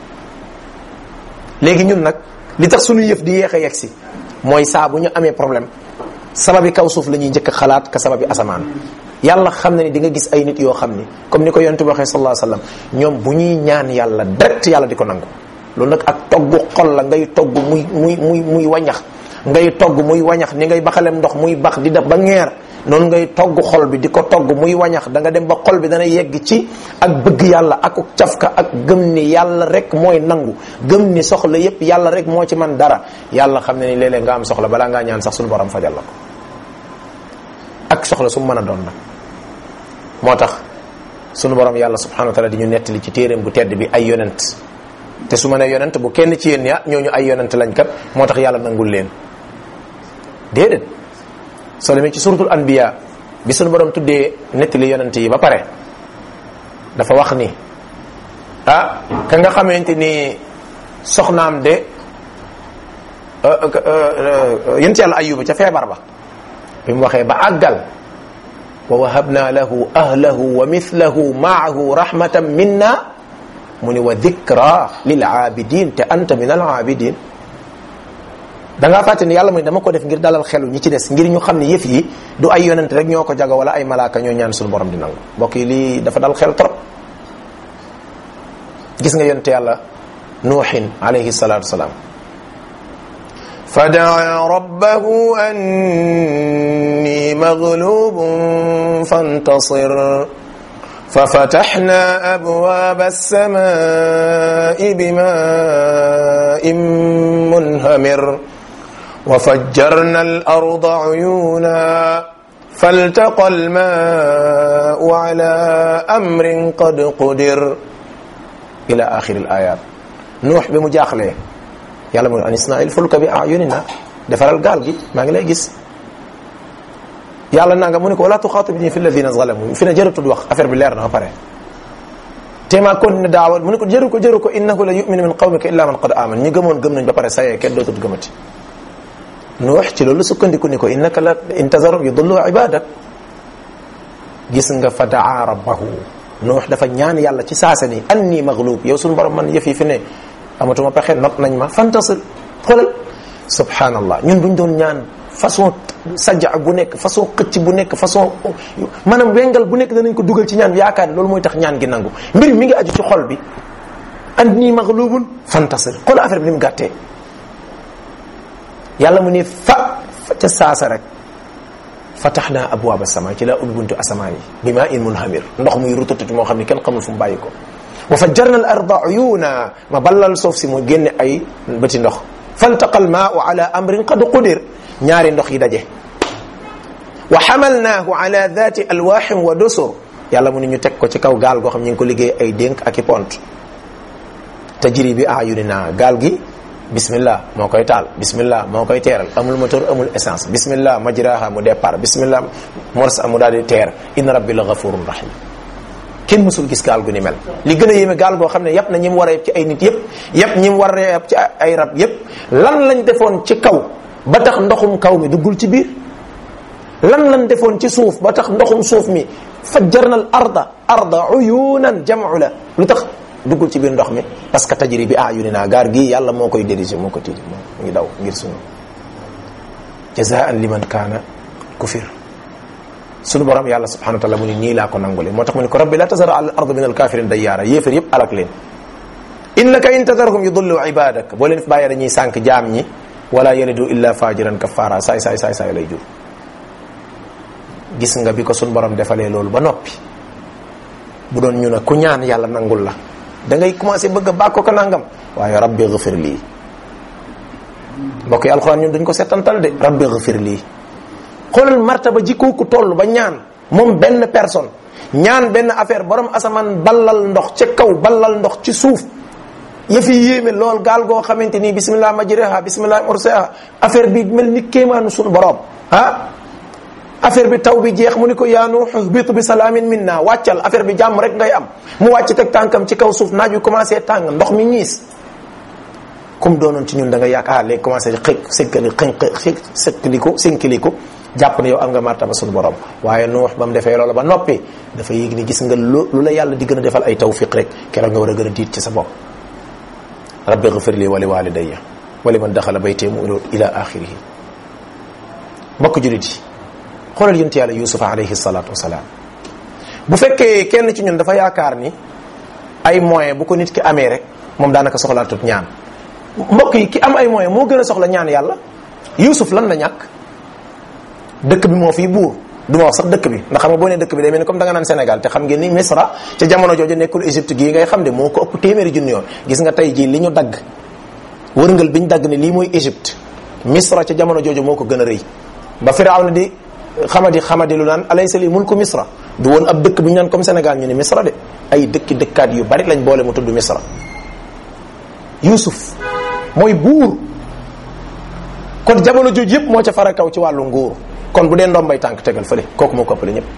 léegi ñun nag li tax suñu yëf di yéex a yegg si mooy saa bu ñu amee problème sababi kaw suuf la ñuy njëkk a xalaat ka sababi asamaan yàlla xam na ni di nga gis ay nit yoo xam ni comme ni ko yonent bi waxee sallallahu alayhi wasallam ñoom bu ñuy ñaan yàlla direct yàlla di ko nangu loolu nag ak togg xol la ngay togg muy muy muy muy wañax ngay togg muy wañax ni ngay baxalem ndox muy bax di def ba ngeer noonu ngay togg xol bi di ko togg muy wañax da nga dem ba xol bi dana yegg ci ak bëgg yàlla ak cafka ak gëm ni yàlla rek mooy nangu gëm ni soxla yépp yàlla rek moo ci man dara yàlla xam ne ni léeg-léeg nga am soxla balaa ngaa ñaan sax suñu borom fajal la ko ak soxla su mu mën a doon nag moo tax sunu borom yàlla subhanahu wa taala di ñu nettali ci téeréem bu tedd bi ay yonent te su ma nee yonent bu kenn ci yéen ya ñooñu ay yonent lañ kat moo tax yàlla nangul leen déedéet soo demee ci suratul anbiya bi sunu borom tuddee nettali yonent yi ba pare dafa wax ni ah ka nga xamante ni soxnaam de yonent yàlla ayuba ca feebar ba bi mu waxee ba àggal wa wahabna lahu ahlahu wa mithlahu maahu rahmatan minna mu ni wa dhikra lil aabidin te anta min al aabidin da ngaa fàtte ni yàlla mu ne dama ko def ngir dalal xelu ñi ci des ngir ñu xam ne yëf yi du ay yonent rek ñoo ko jago wala ay malaaka ñoo ñaan suñu borom di nangu mbokk yi lii dafa dal xel trop gis nga yonent yàlla nuuxin alayhi salatu wasalaam فدعا ربه أني مغلوب فانتصر ففتحنا أبواب السماء بماء منهمر وفجرنا الأرض عيونا فالتقى الماء على أمر قد قدر إلى آخر الآيات نوح بمجاخله yàlla mu ne an isnail fulka bi ayunina defaral gaal gi maa ngi lay gis yàlla nanga mu ne ko wala tuxaatibni fi alladina zalamu fi ne jëratud wax affaire bi leer na ba pare téemaa continué daawa mu ne ko jëru ko jëru ko innahu la yuminu min qawmika illa man qad aman ñi gëmoon gëm nañ ba pare sayee kenn dootul gëmati nu wax ci loolu sukkandiku ni ko innaka la intazaru yudullu ibadak gis nga fa daa rabbahu nuux dafa ñaan yàlla ci saasa ni anni maghlub yow suñu borom man yëf yi fi ne amatuma pexe not nañ ma fantasir xoolal subhanallah ñun buñ doon ñaan façon sajja bu nekk façon xëcc bu nekk façon maanaam wengal bu nekk danañ ko dugal ci ñaan bi yaakaar ne loolu mooy tax ñaan gi nangu mbir mi ngi aju ci xol bi and nii maghlubun fantasir xool affaire bi ni mu gàttee yàlla mu ne fa fa ca saasa rek fataxna abwaaba sama ci laa ubbi buntu asamaan yi bi maa in munhamir ndox muy rututati moo xam ne kenn xamul fu mu bàyyi ko wa fajjarna al arda uyuna ma ballal suuf si mu génne ay bëti ndox faltaqa al maau ala amrin qad qudir ñaari ndox yi daje wa xamalnaahu ala dati alwaxin wa dusur yàlla mu ne ñu teg ko ci kaw gaal goo xam ñu ngi ko liggéey ay dénk ak i pont tajri bi ayunina gaal gi bismillah moo koy taal bismillah moo koy teeral amul moteur amul essence bismillah majraha mu départ bismillah morsa mu daal di teer inna rabbi la gafurun rahim kenn mësul gis gaal gu ni mel li gën a yéeme gaal goo xam ne yëpp na ñi mu war a yëpp ci ay nit yëpp yëpp ñi mu war a yëpp ci ay rab yëpp lan lañ defoon ci kaw ba tax ndoxum kaw mi duggul ci biir lan lañ defoon ci suuf ba tax ndoxum suuf mi fajjarna al arda arda uyunan jamu la lu tax duggul ci biir ndox mi parce que tajri bi ayunina gaar gii yàlla moo koy diriger moo ko tiidi moo ngi daw ngir suñu jazaan liman kaana kufir suñu borom yàlla subhanahu wa taala mu ni nii laa ko nangule moo tax mu ni ko rabbi la tazara ala ard min alkafirin dayyaara yéefar yëpp alak leen innaka in tadarhum yudullu ibadak boo leen fi bàyyee dañuy sànq jaam ñi wala yalidu illa fajiran kafara saay saay saay saay lay jur gis nga bi ko suñu borom defalee loolu ba noppi bu doon ñu ne ku ñaan yàlla nangul la da ngay commencé bëgg a bàkko ko nangam waaye rabbi ghfir lii mbokk yi alxuraan ñun dañ ko settantal de rabbi ghfir lii xoolal martaba jikkoo ku toll ba ñaan moom benn personne ñaan benn affaire borom asamaan ballal ndox ca kaw ballal ndox ci suuf yëfi yéeme lool gaal goo xamante ni bismillah majriha bismillah mursaha affaire bi mel ni kéemaanu suñu borom ah affaire bi taw bi jeex mu ni ko yaa Nuux ihbit bi salaamin minna wàccal affaire bi jàmm rek ngay am mu wàcc teg tànkam ci kaw suuf naaj wi commencé tàng ndox mi ñiis comme doonoon ci ñun da nga yaakaar léegi commencé xëy sëkkali xëy sëkkaliku sënkaliku jàpp ne yow am nga martaba suñu borom waaye Nuux ba mu defee loola ba noppi dafa yéeg ni gis nga lu lu la yàlla di gën a defal ay tawfiq rek keroog nga war a gën a diit ci sa bopp rabbi ghfir li wa li walidayya wa liman daxala baytee mu ila axirihi mbokk julit yi xoolal yonent yàlla yusufa alayhi salatu wasalaam bu fekkee kenn ci ñun dafa yaakaar ni ay moyen bu ko nit ki amee rek moom daanaka soxlaatut ñaan mbokk yi ki am ay moyen moo gën a soxla ñaan yàlla yusuf lan la ñàkk dëkk bi moo fii buur du ma wax sax dëkk bi ndax xam nga boo nee dëkk bi day mel ni comme da nga naan Sénégal te xam ngeen ni Misra ca jamono jooju nekkul Égypte gii ngay xam de moo ko ëpp téeméeri junni yoon gis nga tey jii li ñu dagg wërngal bi ñu dagg ne lii mooy Égypte Misra ca jamono jooju moo ko gën a rëy ba Firawna di xamadi xamadi lu naan alaysa li mulku Misra du woon ab dëkk bu ñu naan comme Sénégal ñu ne Misra de ay dëkki dëkkaat yu bari lañ boole mu tudd Misra Yusuf mooy buur kon jamono jooju yëpp moo ca fara kaw ci wàllu nguur kon bu dee ndombay tànk tegal fële kooku moo ko ëppale ñëpp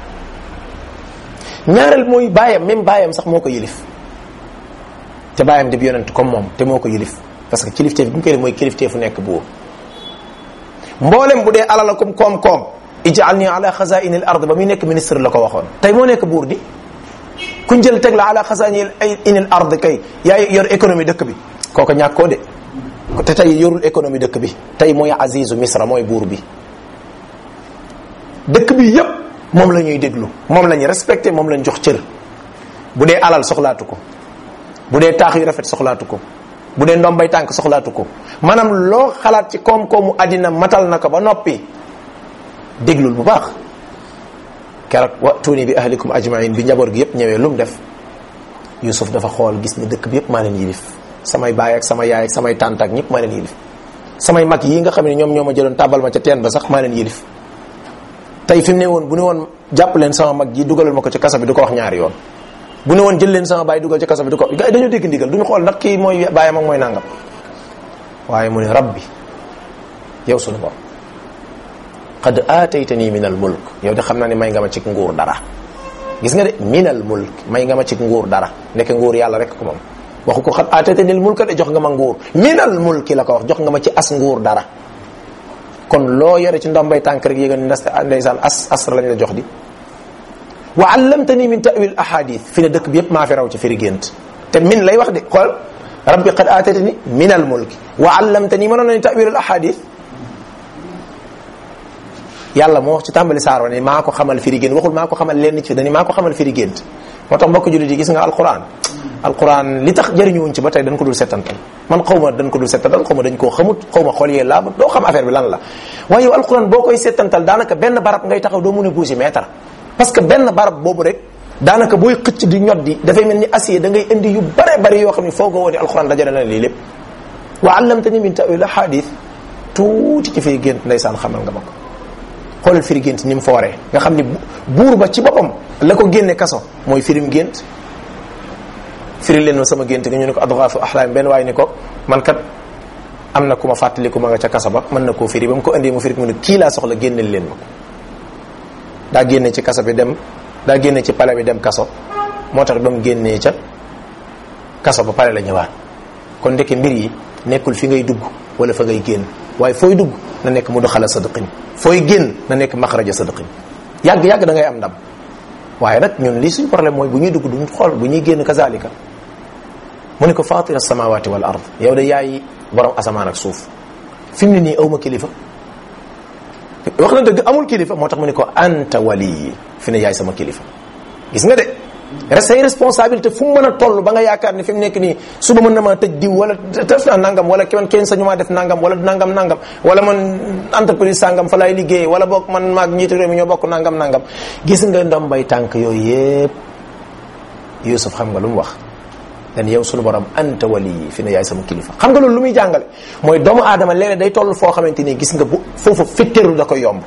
ñaareel mooy baayam même baayam sax moo ko yilif te baayam di yonent comme moom te moo ko yilif parce que kilifteef bi mu koy def mooy kilifteefu nekk buur mboolem bu dee alala comme koom-koom ij'alni ala xazaini al ard ba muy nekk ministre la ko waxoon tey moo nekk buur di kuñ jël teg la ala xazaini al ard kay yaay yor économie dëkk bi kooku ñàkkoo de te tey yorul économie dëkk bi tey mooy azizu misra mooy buur bi dëkk bi yépp moom la ñuy déglu moom la ñuy respecté moom la ñu jox cër bu dee alal soxlaatu ko bu dee taax yu rafet soxlaatu ko bu dee ndombay tànk soxlaatu ko maanaam loo xalaat ci koom-koomu àddina matal na ko ba noppi déglul bu baax keroog wa tuuni bi ahlikum ajmain bi njaboot gi yépp ñëwee lu mu def Yusuf dafa xool gis ni dëkk bi yépp maa leen yilif samay baay ak sama yaay ak samay tànt ak ñëpp maa leen yilif samay mag yi nga xam ne ñoom ñoo ma jëloon tàbbal ma ca teen ba sax maa leen yilif tey fi mu ne woon bu ne woon jàpp leen sama mag ji dugalal ma ko ci kasa bi du ko wax ñaari yoon bu ne woon jël leen sama baay dugal ci kasa bi du ko gars yi dañoo dégg ndigal duñu xool ndax kii mooy baayam ak mooy nangam waaye mu ne rabbi yow sunu borom qad aataytani min al mulk yow de xam naa ne may nga ma ci nguur dara gis nga de min al mulk may nga ma ci nguur dara nekk nguur yàlla rek ko moom waxu ko xat aataytani al mulk de jox nga ma nguur min al mulki la ko wax jox nga ma ci as nguur dara kon loo yore ci ndombay tànk rek yéega ni ndeysaan as asra lañ la jox di wa allamtani min ta'wil ahadith fi ne dëkk bi yépp maa fi raw ci firi gént te min lay wax de xool rabbi qad aataytani min al mulki wa allamtani mënoon nañu tawil al ahadith yàlla moo wax ci tàmbali saar wa ne maa ko xamal firi gént waxul maa ko xamal lenn ci dani maa ko xamal firi gént moo tax mbokk jullit yi gis nga alquran alquran li tax jëriñuwuñ ci ba tey dañ ko dul settantal man xaw ma dañ ko dul settantal xaw ma dañ koo xamut xaw ma xool yee laa doo xam affaire bi lan la waaye yow alquran boo koy settantal daanaka benn barab ngay taxaw doo mën a bouger mètre parce que benn barab boobu rek daanaka booy xëcc di ñot di dafay mel ni acier da ngay indi yu bare bari yoo xam ne foogoo woon ni alquran dajale na lii lépp wa allamtani min tawil ahadith tuuti ci fay gént ndeysaan xamal nga ma ko xoolal firi gént ni mu fooree nga xam ni buur ba ci boppam la ko génne kaso mooy firim gént firi leen ma sama gént nga ñu ne ko adghaafu ahlaam benn waaye ni ko man kat am na ku ma fàttaliku ma nga ca kaso ba mën na koo firi ba mu ko indee mu firi mu ne kii laa soxla génneel leen ma ko daa génne ci kaso bi dem daa génne ci pale bi dem kaso moo tax ba mu génnee ca kaso ba pale la ñëwaat kon ndeke mbir yi nekkul fi ngay dugg wala fa ngay génn waaye fooy dugg na nekk mu doxala sadaqin fooy génn na nekk maxraja sadaqin yàgg-yàgg da ngay am ndam waaye nag ñun lii suñ problème mooy bu ñuy dugg duñ xool bu ñuy génn kazalika mu ne ko fatira samawati wal ard yow de yaay borom asamaan ak suuf fi mu ne nii awma kilifa wax na dëgg amul kilifa moo tax mu ne ko anta wali fi ne yaay sama kilifa gis nga de say responsabilité fu mu mën a toll ba nga yaakaar ni fi mu nekk nii suba mën na maa tëj diw wala def naa nangam wala ki man kenn sañu maa def nangam wala nangam nangam wala man entreprise sangam fa laay liggéey wala boog man maag njiitu réew mi ñoo bokk nangam nangam gis nga ndombay tànk yooyu yépp Yusuf xam nga lu mu wax dan yow sunu borom anta wali fi ne yaay sama kilifa xam nga loolu lu muy jàngale mooy doomu aadama léeg-léeg day toll foo xamante ni gis nga bu foofu fitteru da koy yomb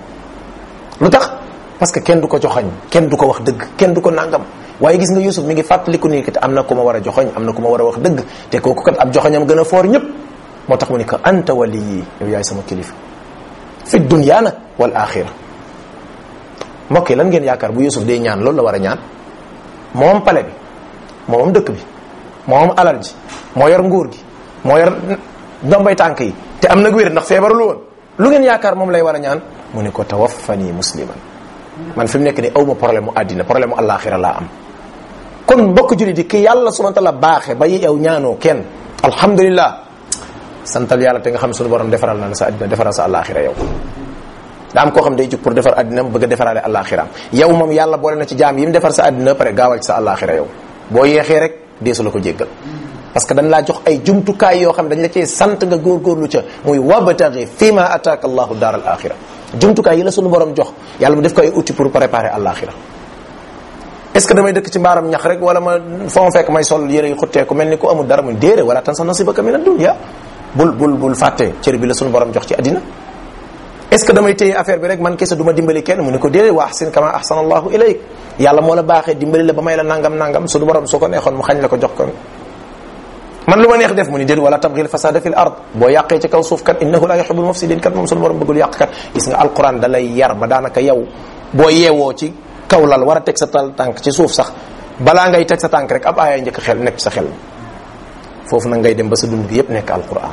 lu tax parce que kenn du ko joxoñ kenn du ko wax dëgg kenn du ko nangam waaye gis nga Yusuf mi ngi fàttaliku nii kat am na ku ma war a joxoñ am na ku ma war a wax dëgg te kooku kat ab joxoñam gën a foor ñëpp moo tax mu ne ko anta wali yow yaay sama kilifa fi dunya nag wal axira mbokk yi lan ngeen yaakaar bu Yusuf day ñaan loolu la war a ñaan moom pale bi moom dëkk bi moom alal ji moo yor nguur gi moo yor ndombay tànk yi te am nag wér ndax feebarul woon lu ngeen yaakaar moom lay war a ñaan mu ne ko tawaffani musliman man fi mu nekk ni awma problème mu àddina problème mu alaxira laa am kon mbokk julli di ki yàlla subhanahu wa ta'ala baaxe ba yow ñaanoo kenn alhamdulillah santal yàlla te nga xam suñu borom defaral na la sa àddina defaral sa alaxira yow daa am koo xam day jug pour defar àddina bëgg a defaraale alaxiraam yow moom yàlla boole na ci jaam yi mu defar sa àddina pare gaawal ci sa alaxira yow boo yeexee rek deesu la ko jéggal parce que dañ laa jox ay jumtukaay yoo xam dañ la cee sant nga góorgóorlu ca muy wabtaghi fi ma ataaka allahu daar al axira jumtukaay yi la sunu borom jox yàlla mu def ko ay outils pour préparer alaxira est ce que damay dëkk ci mbaaram ñax rek wala ma fa ma fekk may sol yére yu xutteeku mel ni ku amul dara muy déere wala tan sa nasibaka min ad-dunya bul bul bul fàtte cër bi la sunu borom jox ci àddina est ce que damay téye affaire bi rek man kese du ma dimbali kenn mu ne ko déedéet wa ahsin kama ahsana allahu ilayk yàlla moo la baaxee dimbali la ba may la nangam nangam sunu borom su ko neexoon mu xañ la ko jox ko man lu ma neex def mu ni déet wala tabghil fasada fil ard boo yàqee ci kaw suuf kat innahu la yuhibbul mufsidin kat moom sunu borom bëggul yàq kat gis nga alquran da lay yar ba daanaka yow boo yeewoo ci kaw lal war a teg sa tal tànk ci suuf sax balaa ngay teg sa tànk rek ab aaya njëkk xel nekk sa xel foofu nag ngay dem ba sa dund gi yépp nekk alquran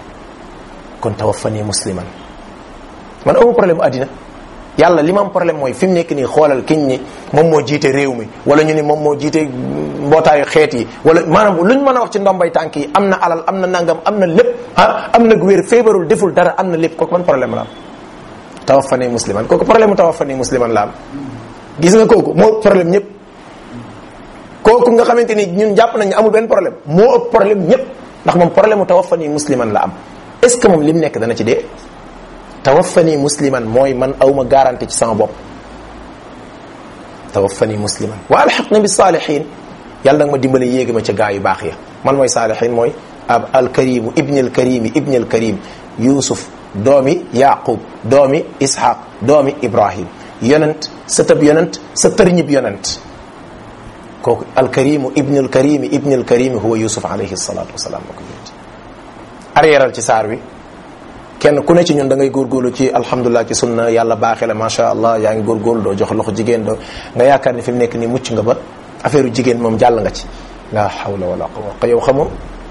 kon tawaffani musliman man amu problème àddina yàlla li ma am problème mooy fi mu nekk nii xoolal kiñ ni moom moo jiite réew mi wala ñu ni moom moo jiite mbootaayu xeet yi wala maanaam luñ mën a wax ci ndombay tànk yi am na alal am na nangam am na lépp ah am na wér feebarul deful dara am na lépp kooku man problème la am tawaffani musliman kooku problème mu tawaffani musliman la am gis nga kooku moo problème ñëpp kooku nga xamante ni ñun jàpp nañ ne amul benn problème moo ëpp problème ñëpp ndax moom problème mu tawaffani musliman la am est ce que moom li mu nekk dana ci dee tawaffani musliman mooy man awma garantie ci sama bopp tawaffani musliman wa alxaqna bi saalihin yàlla nag ma dimbale yéegi ma ca gaa yu baax ya man mooy saalihin mooy ab alkarimu ibni alkarimi ibni alkarim yusuf doomi yaqub doomi ishaq doomi ibrahim yonent sa tëb yonent sa tërñib yonent kooku alkarimu ibni alkarimi ibni alkarimi huwa yusuf alayhi salatu wasalaam ma ko yonent arrièral ci saar wi kenn ku ne ci ñun da ngay góorgóorlu ci alhamdulilah ci sunna yàlla baaxee la macha allah yaa ngi góorgóorlu doo jox loxo jigéen doo nga yaakaar ni fi mu nekk nii mucc nga ba affaire jigéen moom jàll nga ci la hawla wala quwwata yow xamoo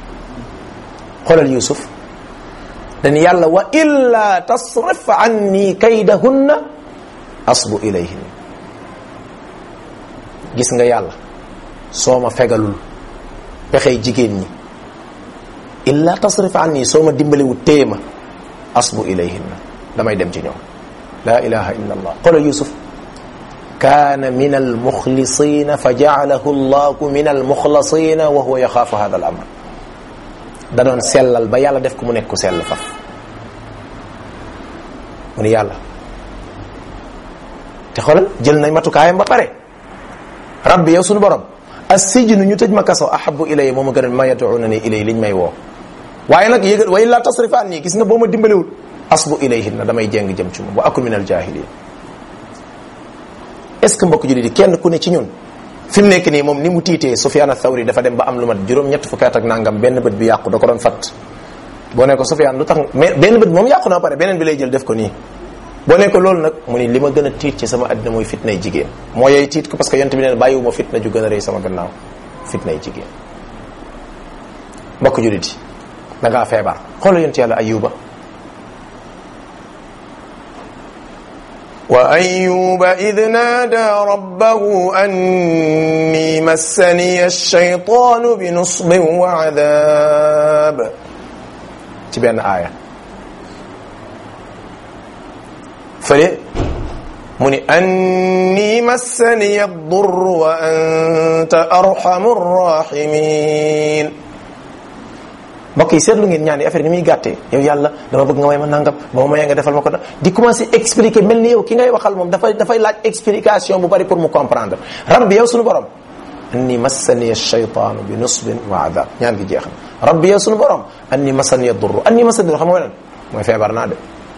xoolal yusuf dañ yàlla wa illa tasrif anni kaydahunna asbu ilayhin gis nga yàlla soo ma fegalul pexey jigéen ñi illa tasrif anni soo ma dimbaliwu téye ma asbu ilayhinna damay dem ci ñoom la ilaha illa allah xoolal yusuf kaana min almuxlisina fa jaalahu allahu min almuxlasina wa huwa yaxaafu hada al amr da doon sellal ba yàlla def ko mu nekk ku sell faf mu ni yàlla te xoolal jël nañ matukaayam ba pare rabbi yow suñu borom assijnu ñu tëj ma kaso ahabu ilay moo ma gën a ma yad'unani ilay liñ may woo waaye nag yëgal wa illa tasrifaan nii gis nga boo ma dimbaliwul asbu ilayhinna damay jeng jëm ci moom wa akun min al jahilin est ce que mbokk jullit yi kenn ku ne ci ñun fi mu nekk nii moom ni mu tiitee Sufyaan ath-Thawri dafa dem ba am lu mat juróom-ñett fukki at ak nangam benn bët bi yàqu da ko doon fat boo ne ko Sufyaan lu tax mais benn bët moom yàqu na pare beneen bi lay jël def ko nii boo ne ko loolu nag mu ni li ma gën a tiit ci sama àddina mooy fitnay jigéen moo yey tiit ko parce que yonent bi neen bàyyiwuma fitna ju gën a rëy sama gannaaw fitnay jigéen mbokk jullit yi da ngaa feebar xoolal yonent yàlla ayuba وأيوب إذ نادى ربه أني مسني الشيطان بنصب وعذاب ci benn aaya fële mu ni أني مسني الضر وأنت أرحم الراحمين mbokk yi seetlu ngeen ñaan yi affaire ni muy gàttee yow yàlla dama bëgg nga may ma nangam ba ma mayee nga defal ma ko da di commencer expliquer mel ni yow ki ngay waxal moom dafay dafay laaj explication bu bari pour mu comprendre rabbi yow suñu borom anni massani ash-shaytaanu bi nusbin wa adab ñaan gi jeex na rabbi yow suñu borom anni massani ad-durru anni massani xam nga lan mooy feebar naa de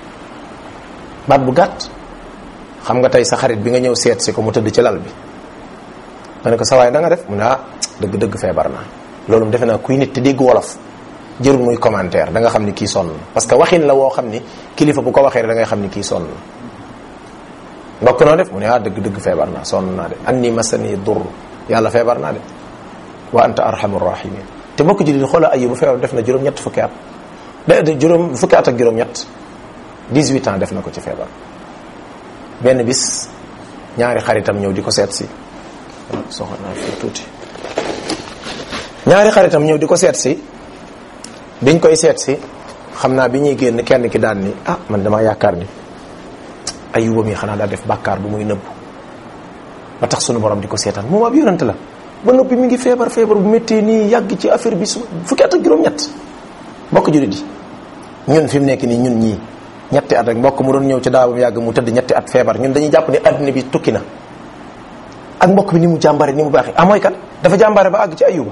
baat bu gàtt xam nga tey sa xarit bi nga ñëw seet si ko mu tëdd ci lal bi nga ne ko sa waay da nga def mu ne ah dëgg-dëgg feebar naa loolu defe naa kuy nit te dégg wolof jërul muy commentaire da nga xam ni kii sonn na parce que waxin la woo xam ni kilifa bu ko waxee da ngay xam ni kii sonn na ndokk noo def mu ne ah dëgg dëgg feebar naa sonn naa de anni masani dur yàlla feebar naa de wa anta arhamur rahimin te bokk ji di xoola ayuba feebar def na juróom-ñett fukki at de juróom fukki at ak juróom-ñett 18 ans def na ko ci feebar benn bis ñaari xaritam ñëw di ko seet si soxla naa fi tuuti ñaari xaritam ñëw di ko seet si biñ koy seet si xam naa bi ñuy génn kenn ki daan ni ah man dama yaakaar ni ayuba mi xanaa daa def bàkkaar bu muy nëbbu ba tax sunu borom di ko seetaan moom ab yonent la ba noppi mi ngi feebar feebar bu méttee nii yàgg ci affaire bi su fukki at ak juróom-ñett mbokk julit yi ñun fi mu nekk nii ñun ñii ñetti at rek mbokk mu doon ñëw ci daawam yàgg mu tëdd ñetti at feebar ñun dañuy jàpp ni adduna bi tukki na ak mbokk bi ni mu jàmbare ni mu baaxee ah mooy kan dafa jàmbare ba àgg ci ayuba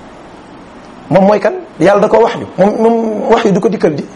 moom mooy kan yàlla da ko wax yu moom moom wax yu du ko dikkal di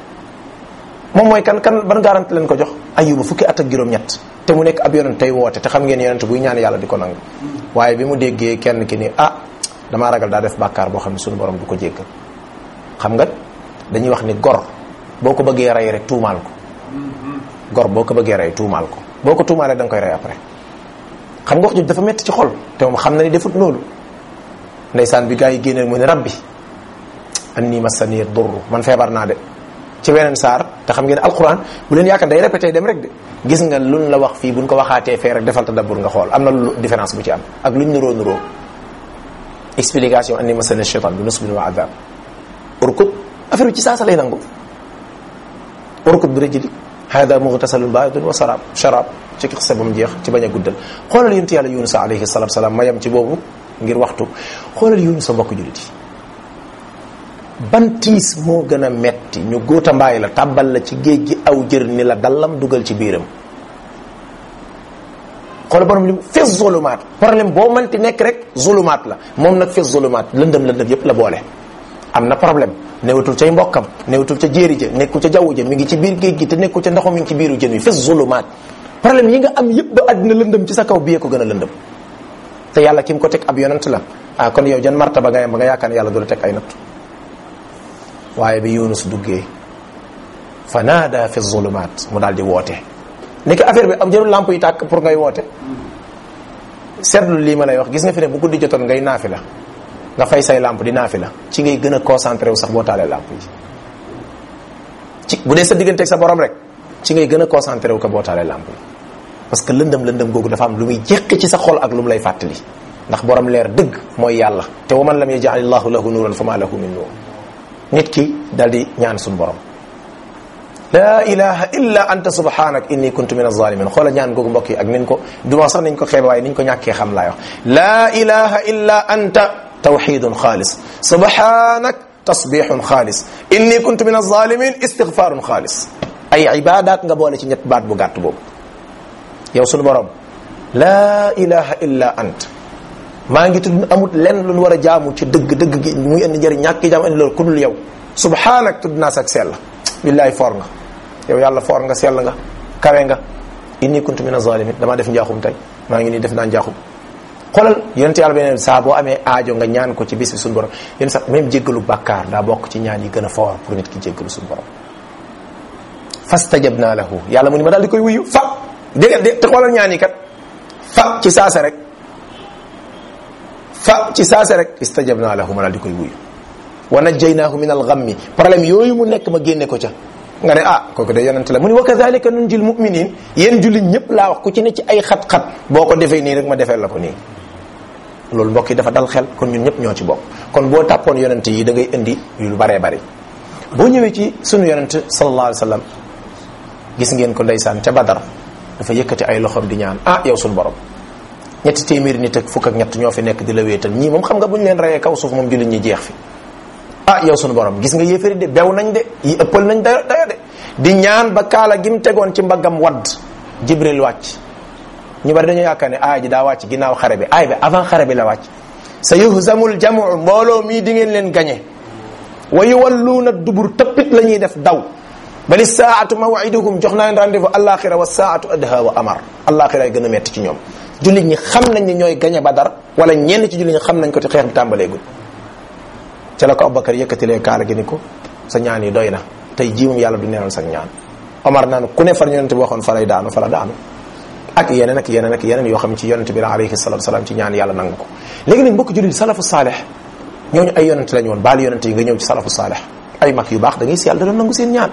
moom mooy kan kan ban garante leen ko jox ayuba fukki at ak juróom-ñett te mu nekk ab yonent tey woote te xam ngeen yonent buy ñaan yàlla di ko nangu waaye bi mu déggee kenn ki ni ah damaa ragal daa def bàkkaar boo xam ne suñu borom du ko jéggal xam nga dañuy wax ni gor boo ko bëggee rey rek tuumaal ko gor boo ko bëggee rey tuumaal ko boo ko tuumaalee da nga koy rey après xam nga wax jooju dafa metti ci xol te moom xam na ni defut loolu ndeysaan bi gaa yi génneel mu ne rabbi anni massani durru man feebar naa de ci weneen saar te xam ngeen alquran bu leen yaakaar day répété dem rek de gis nga luñ la wax fii buñ ko waxaatee fee rek defal tadabbur nga xool am na lu différence bu ci am ak luñ nuroo nuroo explication anni massani shaytan bi nusbin wa adab urkut affaire bi ci saasa lay nangu urkut bi rajuli hada mughtasalun baridun wa sarab sharab ci xisa ba mu jeex ci bañ a guddal xoolal yonent yàlla yunus alayhi salatu salaam mayam ci boobu ngir waxtu xoolal yunus sa mbokk julit yi ban tiis moo gën a metti ñu góota mbaay la tàbbal la ci géej gi aw jër ni la dallam dugal ci biiram xoolal borom lim fi zulumaat problème boo mënti nekk rek zulumaat la moom nag fi zulumaat lëndëm lëndëm yépp la boole am na problème newatul cay mbokkam newatul ca jéeri ja nekkul ca jaww ja mi ngi ci biir géej gi te nekkul ca ndoxam mi ngi ci biiru jën wi fi zulumaat problème yi nga am yépp ba àddina lëndëm ci sa kaw biyee ko gën a lëndëm te yàlla ki mu ko teg ab yonent la ah kon yow jan martaba nga yam ba nga yaakaar ne yàlla du la teg ay natt waaye bi yunus duggee fa naada fi zulumaat mu daal di woote ni ko affaire bi am jërul lamp yi tàkk pour ngay woote seetlu lii ma lay wax gis nga fi ne bu guddi jotoon ngay naafi la nga fay say lamp di naafi la ci ngay gën a concentré wu sax boo taalee lamp yi ci bu dee sa digganteeg sa borom rek ci ngay gën a concentré wu ko boo taalee lamp yi parce que lëndëm lëndëm googu dafa am lu muy jéq ci sa xol ak lu mu lay fàttali ndax borom leer dëgg mooy yàlla te wa man lam yaj'al illahu lahu nuran fa ma lahu min nur nit ki dal di ñaan suñu borom la ilaha illa anta subhanak inni kuntu min azalimin xoola ñaan googu mbokk yi ak nin ko du ma sax nañ ko xeebe waaye niñ ko ñàkkee xam laay wax la ilaha illa anta tawxidun xaalis subhanak tasbixun xaalis inni kuntu min azalimin istigfarun xaalis ay ibadat nga boole ci ñett baat bu gàtt boobu yow sunu borom la ilaha illa anta maa ngi tudd amut lenn lu ñu war a jaamu ci dëgg dëgg gi muy indi njëriñ ñàkk gi jaam indi loolu ku dul yow subhanak tudd naa sak sell billahi foor nga yow yàlla foor nga sell nga kawe nga inni kuntu min azalimin damaa def njaaxum tey maa ngi nii def naa njaaxum xoolal yonente yàlla beneen saa boo amee aajo nga ñaan ko ci bis bi suñu borom yéen sax même jéggalu bàkkaar daa bokk ci ñaan yi gën a foor pour nit ki jéggalu suñu borom fastajabna lahu yàlla mu ni ma daal di koy wuyu fa dégg de te xoolal ñaan yi kat fa ci saase rek fa ci saase rek istajabna lahu ma daal di koy wuyu wa najjaynaahu min alghammi problème yooyu mu nekk ma génne ko ca nga ne ah kooku de yonente la mu ni wa kadhalika nunjil muminin yéen jullit ñëpp laa wax ku ci ne ci ay xat-xat boo ko defee nii rek ma defee la ko nii loolu mbokk yi dafa dal xel kon ñun ñëpp ñoo ci bokk kon boo tàppoon yonente yi da ngay indi lu baree bari boo ñëwee ci sunu yonente sallallahu alayhi wa sallam gis ngeen ko ndeysaan ca badar dafa yëkkati ay loxoom di ñaan ah yow sunu borom ñetti téeméeri nit ak fukk ak ñett ñoo fi nekk di la wéetal ñii moom xam nga bu ñu leen reyee kaw suuf moom jullit ñi jeex fi ah yow sunu borom gis nga yéefari de bew nañ de yi ëppal nañ dayo dayo de di ñaan ba kaala gi mu tegoon ci mbaggam wadd jibril wàcc ñu bari dañoo yaakaar ne aaya ji daa wàcc ginnaaw xare bi aaya bi avant xare bi la wàcc sa yuhzamul jamu mbooloo mii di ngeen leen gañe wa yuwalluuna dubur tëppit la ñuy def daw bali saatu mawiduhum jox naa leen rendez-vous alaxira wa saatu adha wa amar alaxira ay gën a metti ci ñoom jullit ñi xam nañ ni ñooy gañe badar wala ñenn ci jullit ñi xam nañ ko te xeex bi tàmbaleegul ca la ko Abubakar yëkkatilee kaala gi ni ko sa ñaan yi doy na tey jii moom yàlla du neenal sa ñaan Omar naan ku ne far yonente bi waxoon fa lay daanu fa la daanu ak yeneen ak yeneen ak yeneen yoo xam ci yonente bi la alayhi salatu salaam ci ñaan yàlla nangu ko léegi nag mbokk jullit salafu saaleh ñooñu ay yonente lañu woon baal yonente yi nga ñëw ci salafu saaleh ay mag yu baax da ngay si yàlla da doon nangu seen ñaan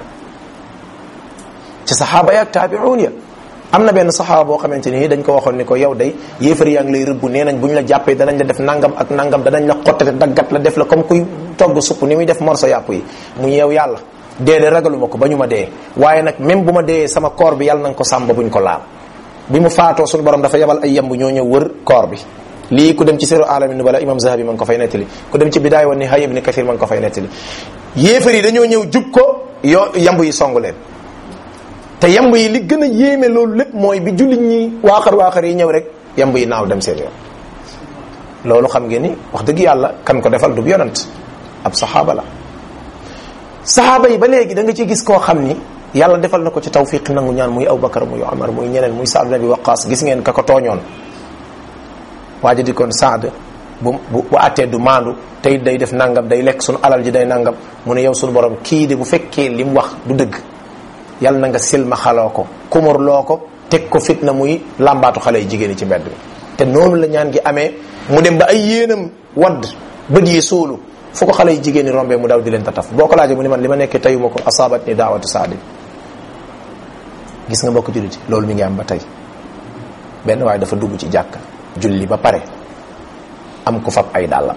ci saxaaba ya ak taabiuun ya am na benn saxaaba boo xamante ni dañ ko waxoon ni ko yow day yéefar yaa ngi lay rëbb nee nañ bu ñu la jàppee danañ la def nangam ak nangam danañ la xottate daggat la def la comme kuy togg supp ni muy def morso yàpp yi mu yow yàlla dee de ragaluma ko ba ñu ma dee waaye nag même bu ma dee sama koor bi yàlla na nga ko sàmm ba buñ ko laal bi mu faatoo suñu borom dafa yebal ay yemb ñoo ñëw wër koor bi lii ku dem ci siru alamin nubala imam zahabi ma ngi ko fay nettali ku dem ci bidaaya wa nihaaya ibn kathir ma ngi ko fay nettali yéefar yi dañoo ñëw jub ko yoo yemb yi songu leen te yamb yi li gën a yéeme loolu lépp mooy bi jullit ñi waaxar waaxar yi ñëw rek yamb yi naaw dem seen yoon loolu xam ngeen ni wax dëgg yàlla kan ko defal du yonant ab saxaaba la saxaaba yi ba léegi da nga ci gis koo xam ni yàlla defal na ko ci tawfiq nangu ñaan muy Abubakar muy Omar muy ñeneen muy Saad nabi Waqaas gis ngeen ka ko tooñoon waa ji di kon Saad bu bu bu attee du maandu tey day def nangam day lekk sunu alal ji day nangam mu ne yow sunu borom kii de bu fekkee li mu wax du dëgg yàlla na nga silma xaloo ko kumur loo ko teg ko fitna muy làmbaatu xale yi jigéen yi ci mbedd mi te noonu la ñaan gi amee mu dem ba ay yéenam wadd bët yi suulu fu ko xale yi jigéen ñi rombee mu daw di leen tataf boo ko laajee mu ni man li ma nekkee tayuma ko asaabat ni daawatu saadi gis nga mbokk jullit loolu mi ngi am ba tey benn waaye dafa dugg ci jàkk julli ba pare am ko fab ay dàllam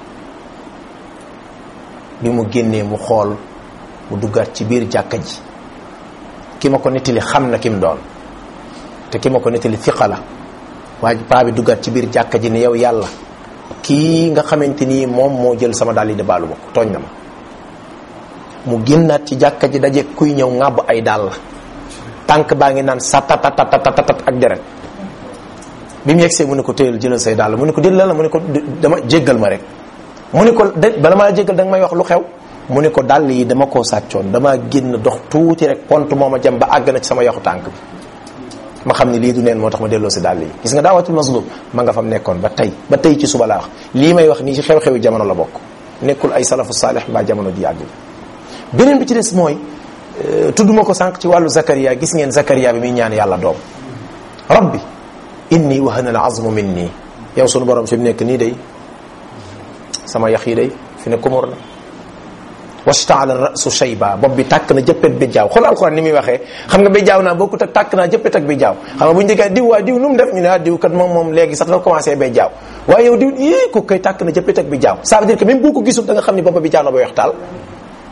bi mu génnee mu xool mu duggaat ci biir jàkka ji ki ma ko nettali xam na ki mu doon te ki ma ko nettali fiqa la waaye paa bi duggaat ci biir jàkka ji ne yow yàlla kii nga xamante ni moom moo jël sama dàll yi de baalu ma ko tooñ na ma mu génnaat ci jàkka ji daje kuy ñëw ŋàbb ay dàll tànk baa ngi naan sa tatatatatat ak deret bi mu yegsee mu ne ko téyel jëlal say dàll mu ne ko dél la mu ne ko dama jéggal ma rek mu ne ko de bala maa jéggal da nga may wax lu xew mu ne ko dàll yi dama koo sàccoon dama génn dox tuuti rek pont moo ma jëm ba àgg na ci sama yaxu tànk bi ma xam ni lii du neen moo tax ma delloo si dàll yi gis nga daawatul mazlum ma nga fam nekkoon ba tey ba tey ci suba laa wax lii may wax nii ci xew-xewi jamono la bokk nekkul ay salafu saalih mbaa jamono ji yàgg beneen bi ci des mooy tudduma ko sànq ci wàllu Zakaria gis ngeen Zakaria bi muy ñaan yàlla doom rabbi inni wahana al azmu minni yow sunu borom fi mu nekk nii day sama yax yi day fi ne kumur na wastaala rasu shayba bopp bi tàkk na jëppet bi jaaw xool alxuraan ni muy waxee xam nga bi jaaw naa bokkut ak tàkk naa jëppet ak bi jaaw xam nga bu ñu déggee diw waa diw nu mu def ñu ne ah diw kat moom moom léegi sax dafa commencé bay jaaw waaye yow diw yii ko koy tàkk na jëppet ak bi jaaw ça veut dire que même boo ko gisul da nga xam ni bopp bi jaaw na ba weex taal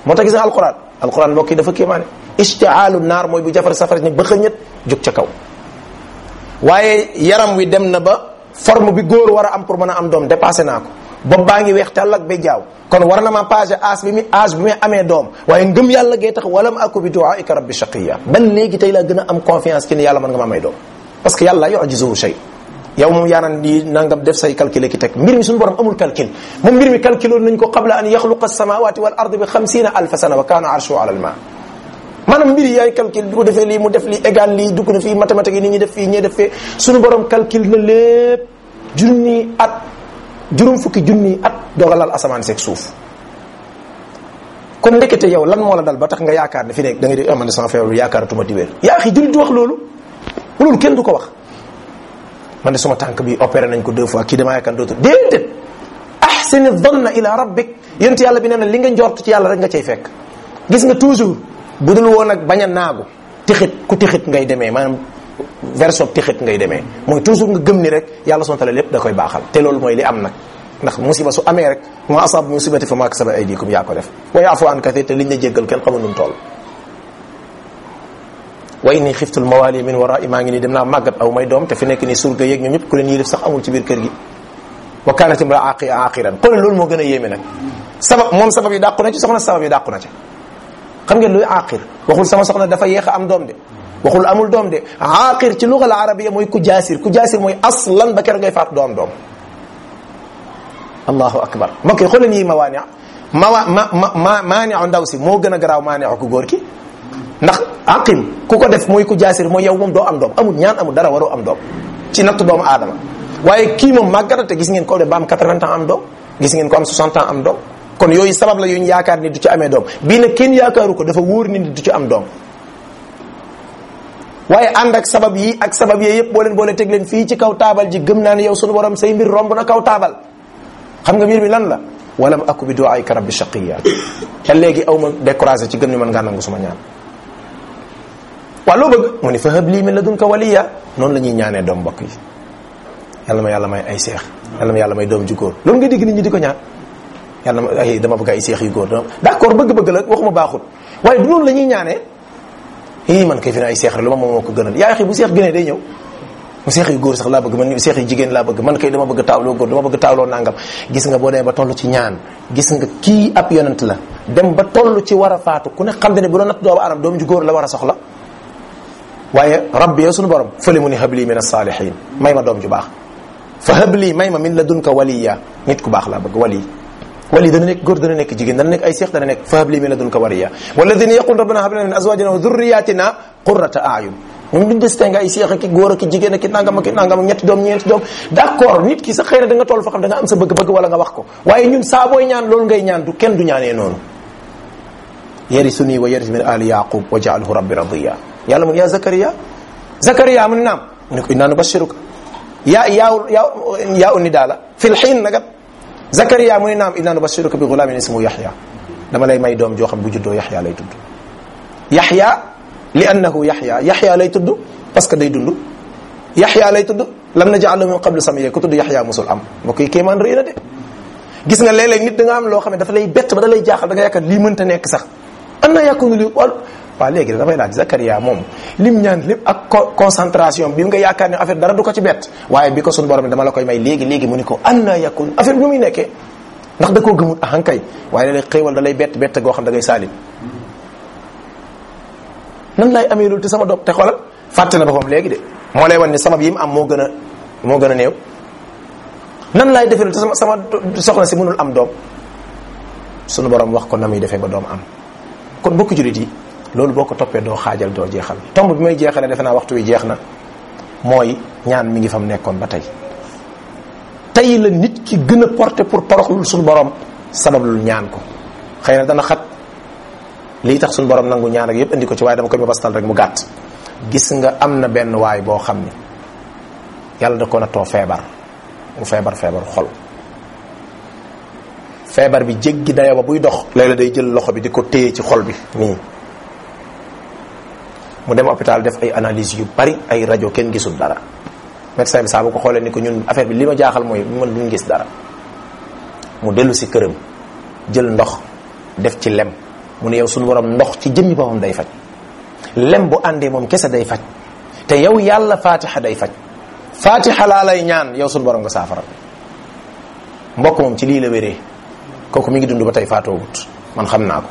moo tax gis nga alquran alquran mbokk yi dafa kéemaane istihaalu naar mooy bu jafar safara ni ba xëñët jóg ca kaw waaye yaram wi dem na ba forme bi góor war a am pour mën a am doom dépassé naa ko bopp baa ngi weex tàll ak ba jaaw kon war na ma page âge bi mi âge bi muy amee doom waaye ngëm yàlla gee tax walam aku bi duaika rabbi shaqiya ban léegi tey laa gën a am confiance ci ni yàlla mën nga ma may doom parce que yàlla yujizuhu shay yow moom yaa naan di nangam def say calcul ki teg mbir mi suñu borom amul calcul moom mbir mi calculoon nañ ko qabla an yaxluqa samawati wal ardi bi xamsina alfa sana wa kaana arshu ala al ma maanaam mbir yi yaay calcul bu defee lii mu def lii égal lii dugg na fii mathématique yi ni ñuy def fii ñee def fee suñu borom calcul na lépp junni at juróom fukki junni at dogalal asamaan seeg suuf kon ndekete yow lan moo la dal ba tax nga yaakaar ne fi nekk da ngay di amane sama feebar yaakaaratuma di wér yaa xi jullit du wax loolu loolu kenn du ko wax man de suma tànk bi opéré nañ ko deux fois kii damaa yaakaar dootul déedéet ahsini dhanna ila rabbik yent yàlla bi nee na li nga njort ci yàlla rek nga cay fekk gis nga toujours bu dul woon ak bañ a naagu tixit ku tixit ngay demee maanaam version tixit ngay demee mooy toujours nga gëm ni rek yàlla sonta la lépp da koy baaxal te loolu mooy li am nag ndax musiba su amee rek moo asab musibati fa maa kasabat aydikum yaa ko def wa yaafu an kathir te liñ la jéggal kenn xamul nu mu toll wa inni xiftul mawali min wara'i maa ngi nii dem naa màggat aw may doom te fi nekk nii surga yeeg ñoom ñëpp ku leen yilif sax amul ci biir kër gi wa kanat imra aqi aqiran xoolal loolu moo gën a yéeme nag sabab moom sabab yi dàqu na ci soxna sabab yi dàqu na ci xam ngeen luy aqir waxul sama soxna dafa yéex a am doom de waxul amul doom de aqir ci lugal arabiya mooy ku jaasir ku jaasir mooy aslan ba keroog ngay faatu doom doom allahu akbar mbokk yi xooleen yi mawaani mawa ma ma maaniu ndaw si moo gën a garaaw maaniu ku góor ki ndax aqim ku ko def mooy ku jaasir mooy yow moom doo am doom amul ñaan amul dara waroo am doom ci natt doomu aadama waaye kii moom màggata te gis ngeen ko de ba am 80 ans am doom gis ngeen ko am 60 ans am doom kon yooyu sabab la yuñ yaakaar ni du ci amee doom bii nag kenn yaakaaru ko dafa wóor ni du ci am doom waaye ànd ak sabab yi ak sabab yee yëpp boo leen boole teg leen fii ci kaw taabal ji gëm naa ne yow sunu borom say mbir romb na kaw taabal xam nga mbir mi lan la walam aku bi duaayka rabbi shaqiya te léegi aw ma découragé ci gëm ni mën ngaa nangu suma ñaan waaw loo bëgg mu ni fa hab lii min ladunka waliya noonu la ñuy ñaanee doom mbokk yi yàlla ma yàlla may ay seex yàlla ma yàlla may doom ju góor loolu nga dégg nit ñi di ko ñaan yàlla ma ay dama bëgg ay seex yu góor d'accord bëgg-bëgg la waxuma baaxul waaye du noonu la ñuy ñaanee ii man kay fi ne ay seex rek lu ma moom moo ko gënal yaa xi bu seex gënee day ñëw mu seex yu góor sax laa bëgg man seex yu jigéen laa bëgg man kay dama bëgg taawloo góor dama bëgg taawloo nangam gis nga boo demee ba toll ci ñaan gis nga kii ab yonent la dem ba toll ci war a faatu ku ne xam ne bu doon natt doomu aadama doom ju góor la war a soxla waaye rabbi yow suñu borom fële mu ni habli min as-salihin may ma doom ju baax fa habli may ma min ladunka waliya nit ku baax laa bëgg wali wali dana nekk góor dana nekk jigéen dana nekk ay seex dana nekk fa habli min ladunka waliya walladina yaqul rabbana hab lana min azwajina wa dhurriyatina qurrata a'yun ñoom duñ distingue ay seex ak góor ak jigéen ak nangam ak nangam ak ñetti doom ñeenti doom d'accord nit ki sa xëy na da nga toll fa xam da nga am sa bëgg-bëgg wala nga wax ko waaye ñun saa booy ñaan loolu ngay ñaan du kenn du ñaanee noonu yarisuni wa yaris min ali yaqub wa ja'alhu rabbi radiya yàlla mun yaa Zakaria Zakaria mu ne naam mu ne ko innaa nubashiruka yaa yaa yaa yaa unni daala fil xiin nagat Zakaria mu ne naam innaa nubashiruka bi gulaamin ismu Yaxya dama lay may doom joo xam bu juddoo Yaxya lay tudd. Yaxya li annahu Yaxya Yaxya lay tudd parce que day dund Yaxya lay tudd lam naj'al lahu min qablu samiyya ku tudd Yaxya musul am mbokk yi kéemaan rëy na de. gis nga léeg-léeg nit da nga am loo xam ne dafa lay bett ba da lay jaaxal da nga yaakaar lii mënta nekk sax an na yakunu li wal waaw léegi da dafay laaj Zakaria moom lim ñaan lépp ak concentration bi nga yaakaar ne affaire dara du ko ci bett waaye bi ko sun borom dama la koy may léegi léegi mu ni ko an na yakun affaire bi nu muy nekkee ndax da koo gëmut ahan kay waaye léeg-léeg xéewal da lay bett bett goo xam da ngay saalit nan laay amee loolu te sama doom te xoolal fàtte na boppam léegi de moo lay wan ni sama yi mu am moo gën a moo gën a néew nan laay defee te sama sama soxna si mënul am doom sunu borom wax ko na muy defee ba doom am kon bokk jullit yi loolu boo ko toppee doo xaajal doo jeexal tomb bi may jeexalee defe naa waxtu wi jeex na mooy ñaan mi ngi fam nekkoon ba tey tey la nit ki gën a porté pour toroxlul suñu borom sabablul ñaan ko xëy na dana xat lii tax suñu borom nangu ñaan ak yépp indi ko ci waaye dama koy ma bastal rek mu gàtt gis nga am na benn waay boo xam ni yàlla da ko na too feebar mu feebar feebar xol feebar bi jéggi dayo ba buy dox léeg-léeg day jël loxo bi di ko téye ci xol bi nii mu dem hôpital def ay analyse yu bari ay rajo kenn gisul dara médecin bi saa bu ko xoolee ni ko ñun affaire bi li ma jaaxal mooy man duñ gis dara mu dellu si këram jël ndox def ci lem mu ne yow suñu borom ndox ci jëmmi boppam day faj lem bu àndee moom kese day faj te yow yàlla fatiha day faj fatiha laa lay ñaan yow suñu borom nga saafara mbokk moom ci lii la wéree kooku mi ngi dund ba tey faatoogut man xam naa ko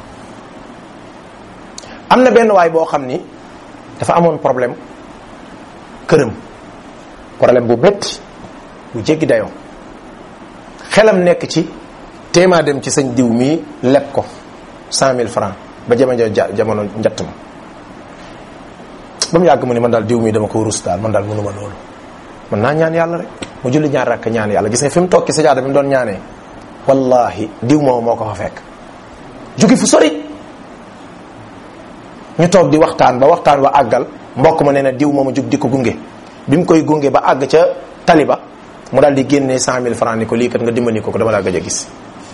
am na benn waay boo xam ni dafa amoon problème këram problème bu métti bu jéggi dayoo xelam nekk ci téemaa dem ci sëñ diw mii leb ko cent mille francs ba jamono jamono njatt ma ba mu yàgg mu ni man daal diw mii dama ko rus daal man daal mënuma loolu man naa ñaan yàlla rek mu julli ñaar rakk ñaan yàlla gis nga fi mu toog ci sajaada bi mu doon ñaanee wallahi diw moom moo ko fa fekk jugi fu sori ñu toog di waxtaan ba waxtaan wa àggal mbokk ma nee na diw mooma jug di ko gunge bi mu koy gunge ba àgg ca taliba mu daal di génnee cent mille francs ni ko lii kat nga dimbali ko ko dama laa gëj a gis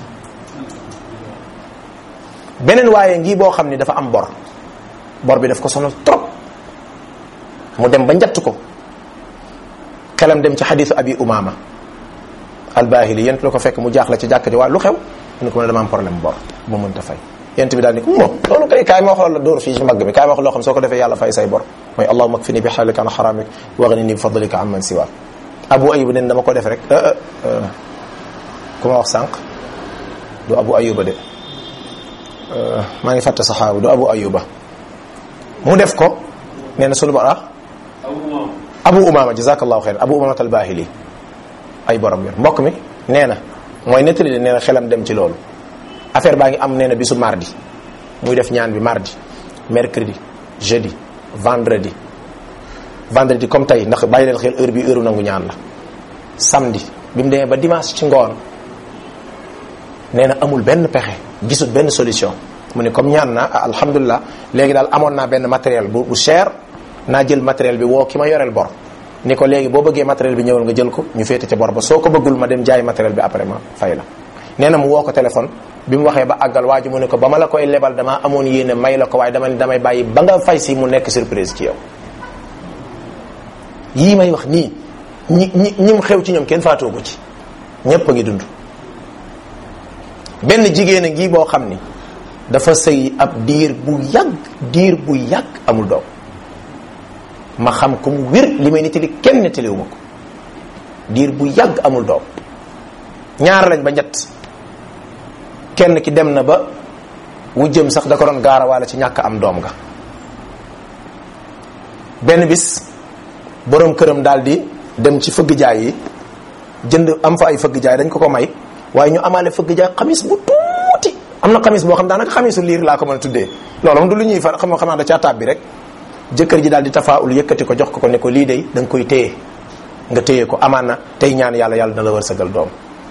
beneen waaye ngi boo xam ni dafa am bor bor bi daf ko sonal trop mu dem ba njatt ko xelam dem ci xadisu abi umama albahili yent la ko fekk mu jaaxle ci jàkk ji waa lu xew mu ne ko ma ne dama am problème bor bu mënta fay yent bi daal ni ko moom loolu kay kaay ma wax la dóor fii ci mbagg mi kaay ma wax loo xam soo ko defee yàlla fay say bor mooy allahuma kfini bi xaalika an xaramik wagnini bi fadlika an man siwaak abu ayuba nen dama ko def rek ku ma wax sànq du abu ayuba de maa ngi fàtte saxaabu du abu ayuba mu def ko nee na sunu bara abu umama jazakallahu xeyran abu umama albahili ay borom yor mbokk mi nee na mooy nettali de nee na xelam dem ci loolu affaire baa ngi am nee na bisu mardi muy def ñaan bi mardi mercredi jeudi vendredi vendredi comme tey ndax bàyyi leen xel heure bi heure nangu ñaan la samedi bi mu demee ba dimanche ci ngoon nee na amul benn pexe gisul benn solution mu ne comme ñaan na alhamdulilah léegi daal amoon naa benn matériel bu bu cher naa jël matériel bi woo ki ma yoreel bor ni ko léegi boo bëggee matériel bi ñëwal nga jël ko ñu féete ca bor ba soo ko bëggul ma dem jaay matériel bi après ma fay la nee na mu woo ko téléphone bi mu waxee ba àggal waa ji mu ne ko ba ma la koy lebal damaa amoon yéene may la ko waaye dama ne damay bàyyi ba nga fay si mu nekk surprise ci yow yii may wax nii ñi ñi ñi mu xew ci ñoom kenn faatoogu ci ñépp a ngi dund benn jigéen a ngi boo xam ni dafa sëy ab diir bu yàgg diir bu yàgg amul doom ma xam ko mu wér li may nettali kenn nettaliwu ma ko diir bu yàgg amul doom ñaar lañ ba ñett kenn ki dem na ba wujjëm sax da ko doon gaarawaale ci ñàkk am doom nga benn bis borom këram daal di dem ci fëgg jaay yi jënd am fa ay fëgg jaay dañ ko ko may waaye ñu amaale fëgg jaay xamis bu tuuti am na xamis boo xam daanaka xamisu liir laa ko mën a tuddee loolu moom du lu ñuy fa xam xam naa da caa taab bi rek jëkkër ji daal di tafaawul yëkkati ko jox ko ko ne ko lii day da nga koy téye nga téye ko amaan na tey ñaan yàlla yàlla na la wërsëgal doom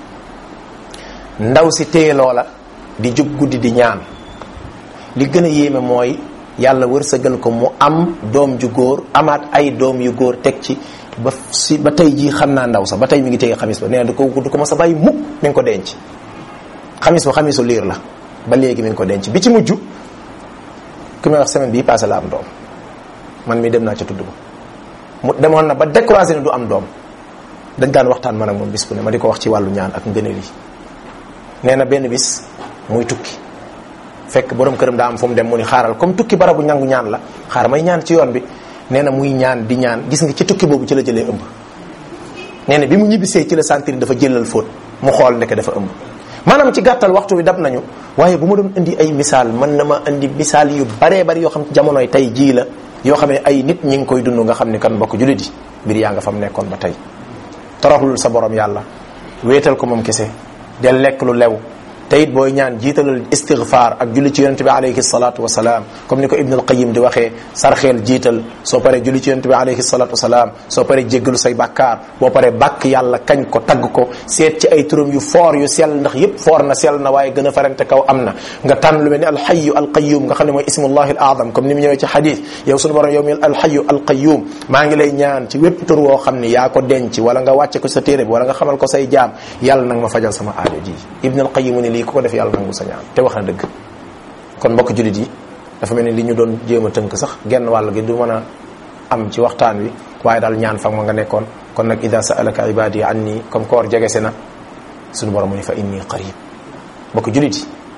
ndaw si téye loola di jug guddi di ñaan li gën a yéeme mooy yàlla wërsëgal ko mu am doom ju góor amaat ay doom yu góor teg ci ba si ba tey jii xam naa ndaw sax ba tey mi ngi téye xamis ba nee na du ko du ko mos a bàyyi mukk mi ngi ko denc xamis ba xamisu liir la ba léegi mi ngi ko denc bi ci mujj ku may wax semaine bii passé la am doom man mi dem naa ca tudd ba mu demoon na ba découragé ne du am doom dañ daan waxtaan man ak moom bis bu ne ma di ko wax ci wàllu ñaan ak ngëneel yi nee na benn bis muy tukki fekk borom këram daa am fu mu dem mu ni xaaral comme tukki barabu ñangu ñaan la xaar may ñaan ci yoon bi nee na muy ñaan di ñaan gis nga ci tukki boobu ci la jëlee ëmb nee na bi mu ñibbisee ci la sentir dafa jëlal fóot mu xool ndeke dafa ëmb maanaam ci gàttal waxtu bi dab nañu waaye bu ma doon indi ay misaal mën na ma indi misaal yu baree bari yoo xam ci jamonoy tey jii la yoo xam ne ay nit ñi ngi koy dund nga xam ne kan mbokk jullit yi mbir yaa nga fa mu nekkoon ba tey toroxlul sa borom yàlla wéetal ko moom kese del lekk lu lew te it booy ñaan jiitalal istighfar ak julli ci yonente bi alayhi salatu wasalaam comme ni ko ibn al qayim di waxee sarxeel jiital soo paree julli ci yonente bi alayhi salatu wasalaam soo paree jéggalu say bàkkaar boo paree bàkk yàlla kañ ko tagg ko seet ci ay turam yu foor yu sell ndax yépp foor na sell na waaye gën a farante kaw am na nga tànn lu mel ni alxayu alqayum nga xam ne mooy ismullahi al azam comme ni mu ñëwee ci xadis yow sunu borom yow mi alxayu alqayum maa ngi lay ñaan ci wépp tur woo xam ni yaa ko denc wala nga wàcce ko sa téere bi wala nga xamal ko say jaam yàlla nag ma fajal sama aajo ji ibn al qayim ni lii ku ko def yàlla nangu sa ñaan te wax na dëgg kon mbokk jullit yi dafa mel ni li ñu doon jéem a tënk sax genn wàll gi du mën a am ci waxtaan wi waaye daal ñaan fa ma nga nekkoon kon nag ida saalaka ibadi anni comme koor jegese na suñu borom mu ni fa inni qarib mbokk jullit yi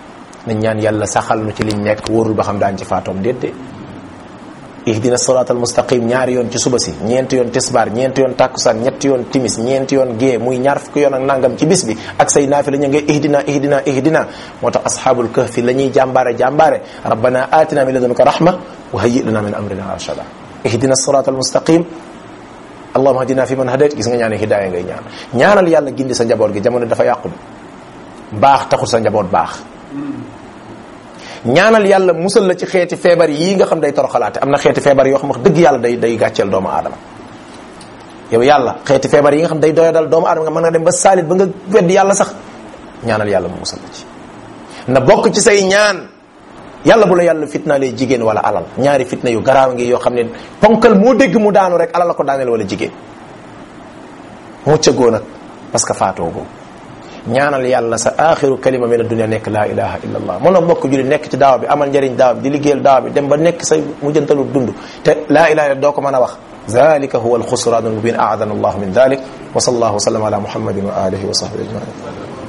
nañ ñaan yàlla saxal nu ci liñ nekk wóorul ba xam daan ci faatoom déedéet ihdina sirat al mustaqim ñaari yoon ci suba si ñeenti yoon tisbaar ñeenti yoon takkusaan ñetti yoon timis ñeenti yoon gée muy ñaar fukki yoon ak nangam ci bis bi ak say naafi la ñu ngay ihdina ihdina ihdina moo tax ashabul kahfi la ñuy jàmbaare jàmbaare rabbana atina min ladunka rahma wa hayyi lana min amrina rashada ihdina sirat al mustaqim allahumma hadina fi man hadayt gis nga ñaane hidaaya ngay ñaan ñaanal yàlla gindi sa njaboot gi jamono dafa yàqu baax taxul sa njaboot baax ñaanal yàlla musal la ci xeeti feebar yii nga xam day toroxalaate am na xeeti feebar yoo xam wax dëgg yàlla day day gàcceel doomu aadama yow yàlla xeeti feebar yi nga xam day doyadal doomu aadama nga mën nga dem ba saalit ba nga wedd yàlla sax ñaanal yàlla mu musal la ci na bokk ci say ñaan yàlla bu la yàlla fitnaalee jigéen wala alal ñaari fitna yu garaaw ngi yoo xam ne ponkal moo dégg mu daanu rek alal la ko daaneel wala jigéen muccagoo nag parce que faatoo goo ñaanal yàlla sa axiru kalima min addunia nekk laa ilaha illa allah mën a bokk julli nekk ci daawa bi amal njëriñ daawa bi di liggéeyal daawa bi dem ba nekk sa mujjantalu dund te laa ilaha illa doo ko mën a wax ذلك هو الخسران المبين أعاذنا الله من ذلك وصلى الله وسلم على محمد وآله وصحبه أجمعين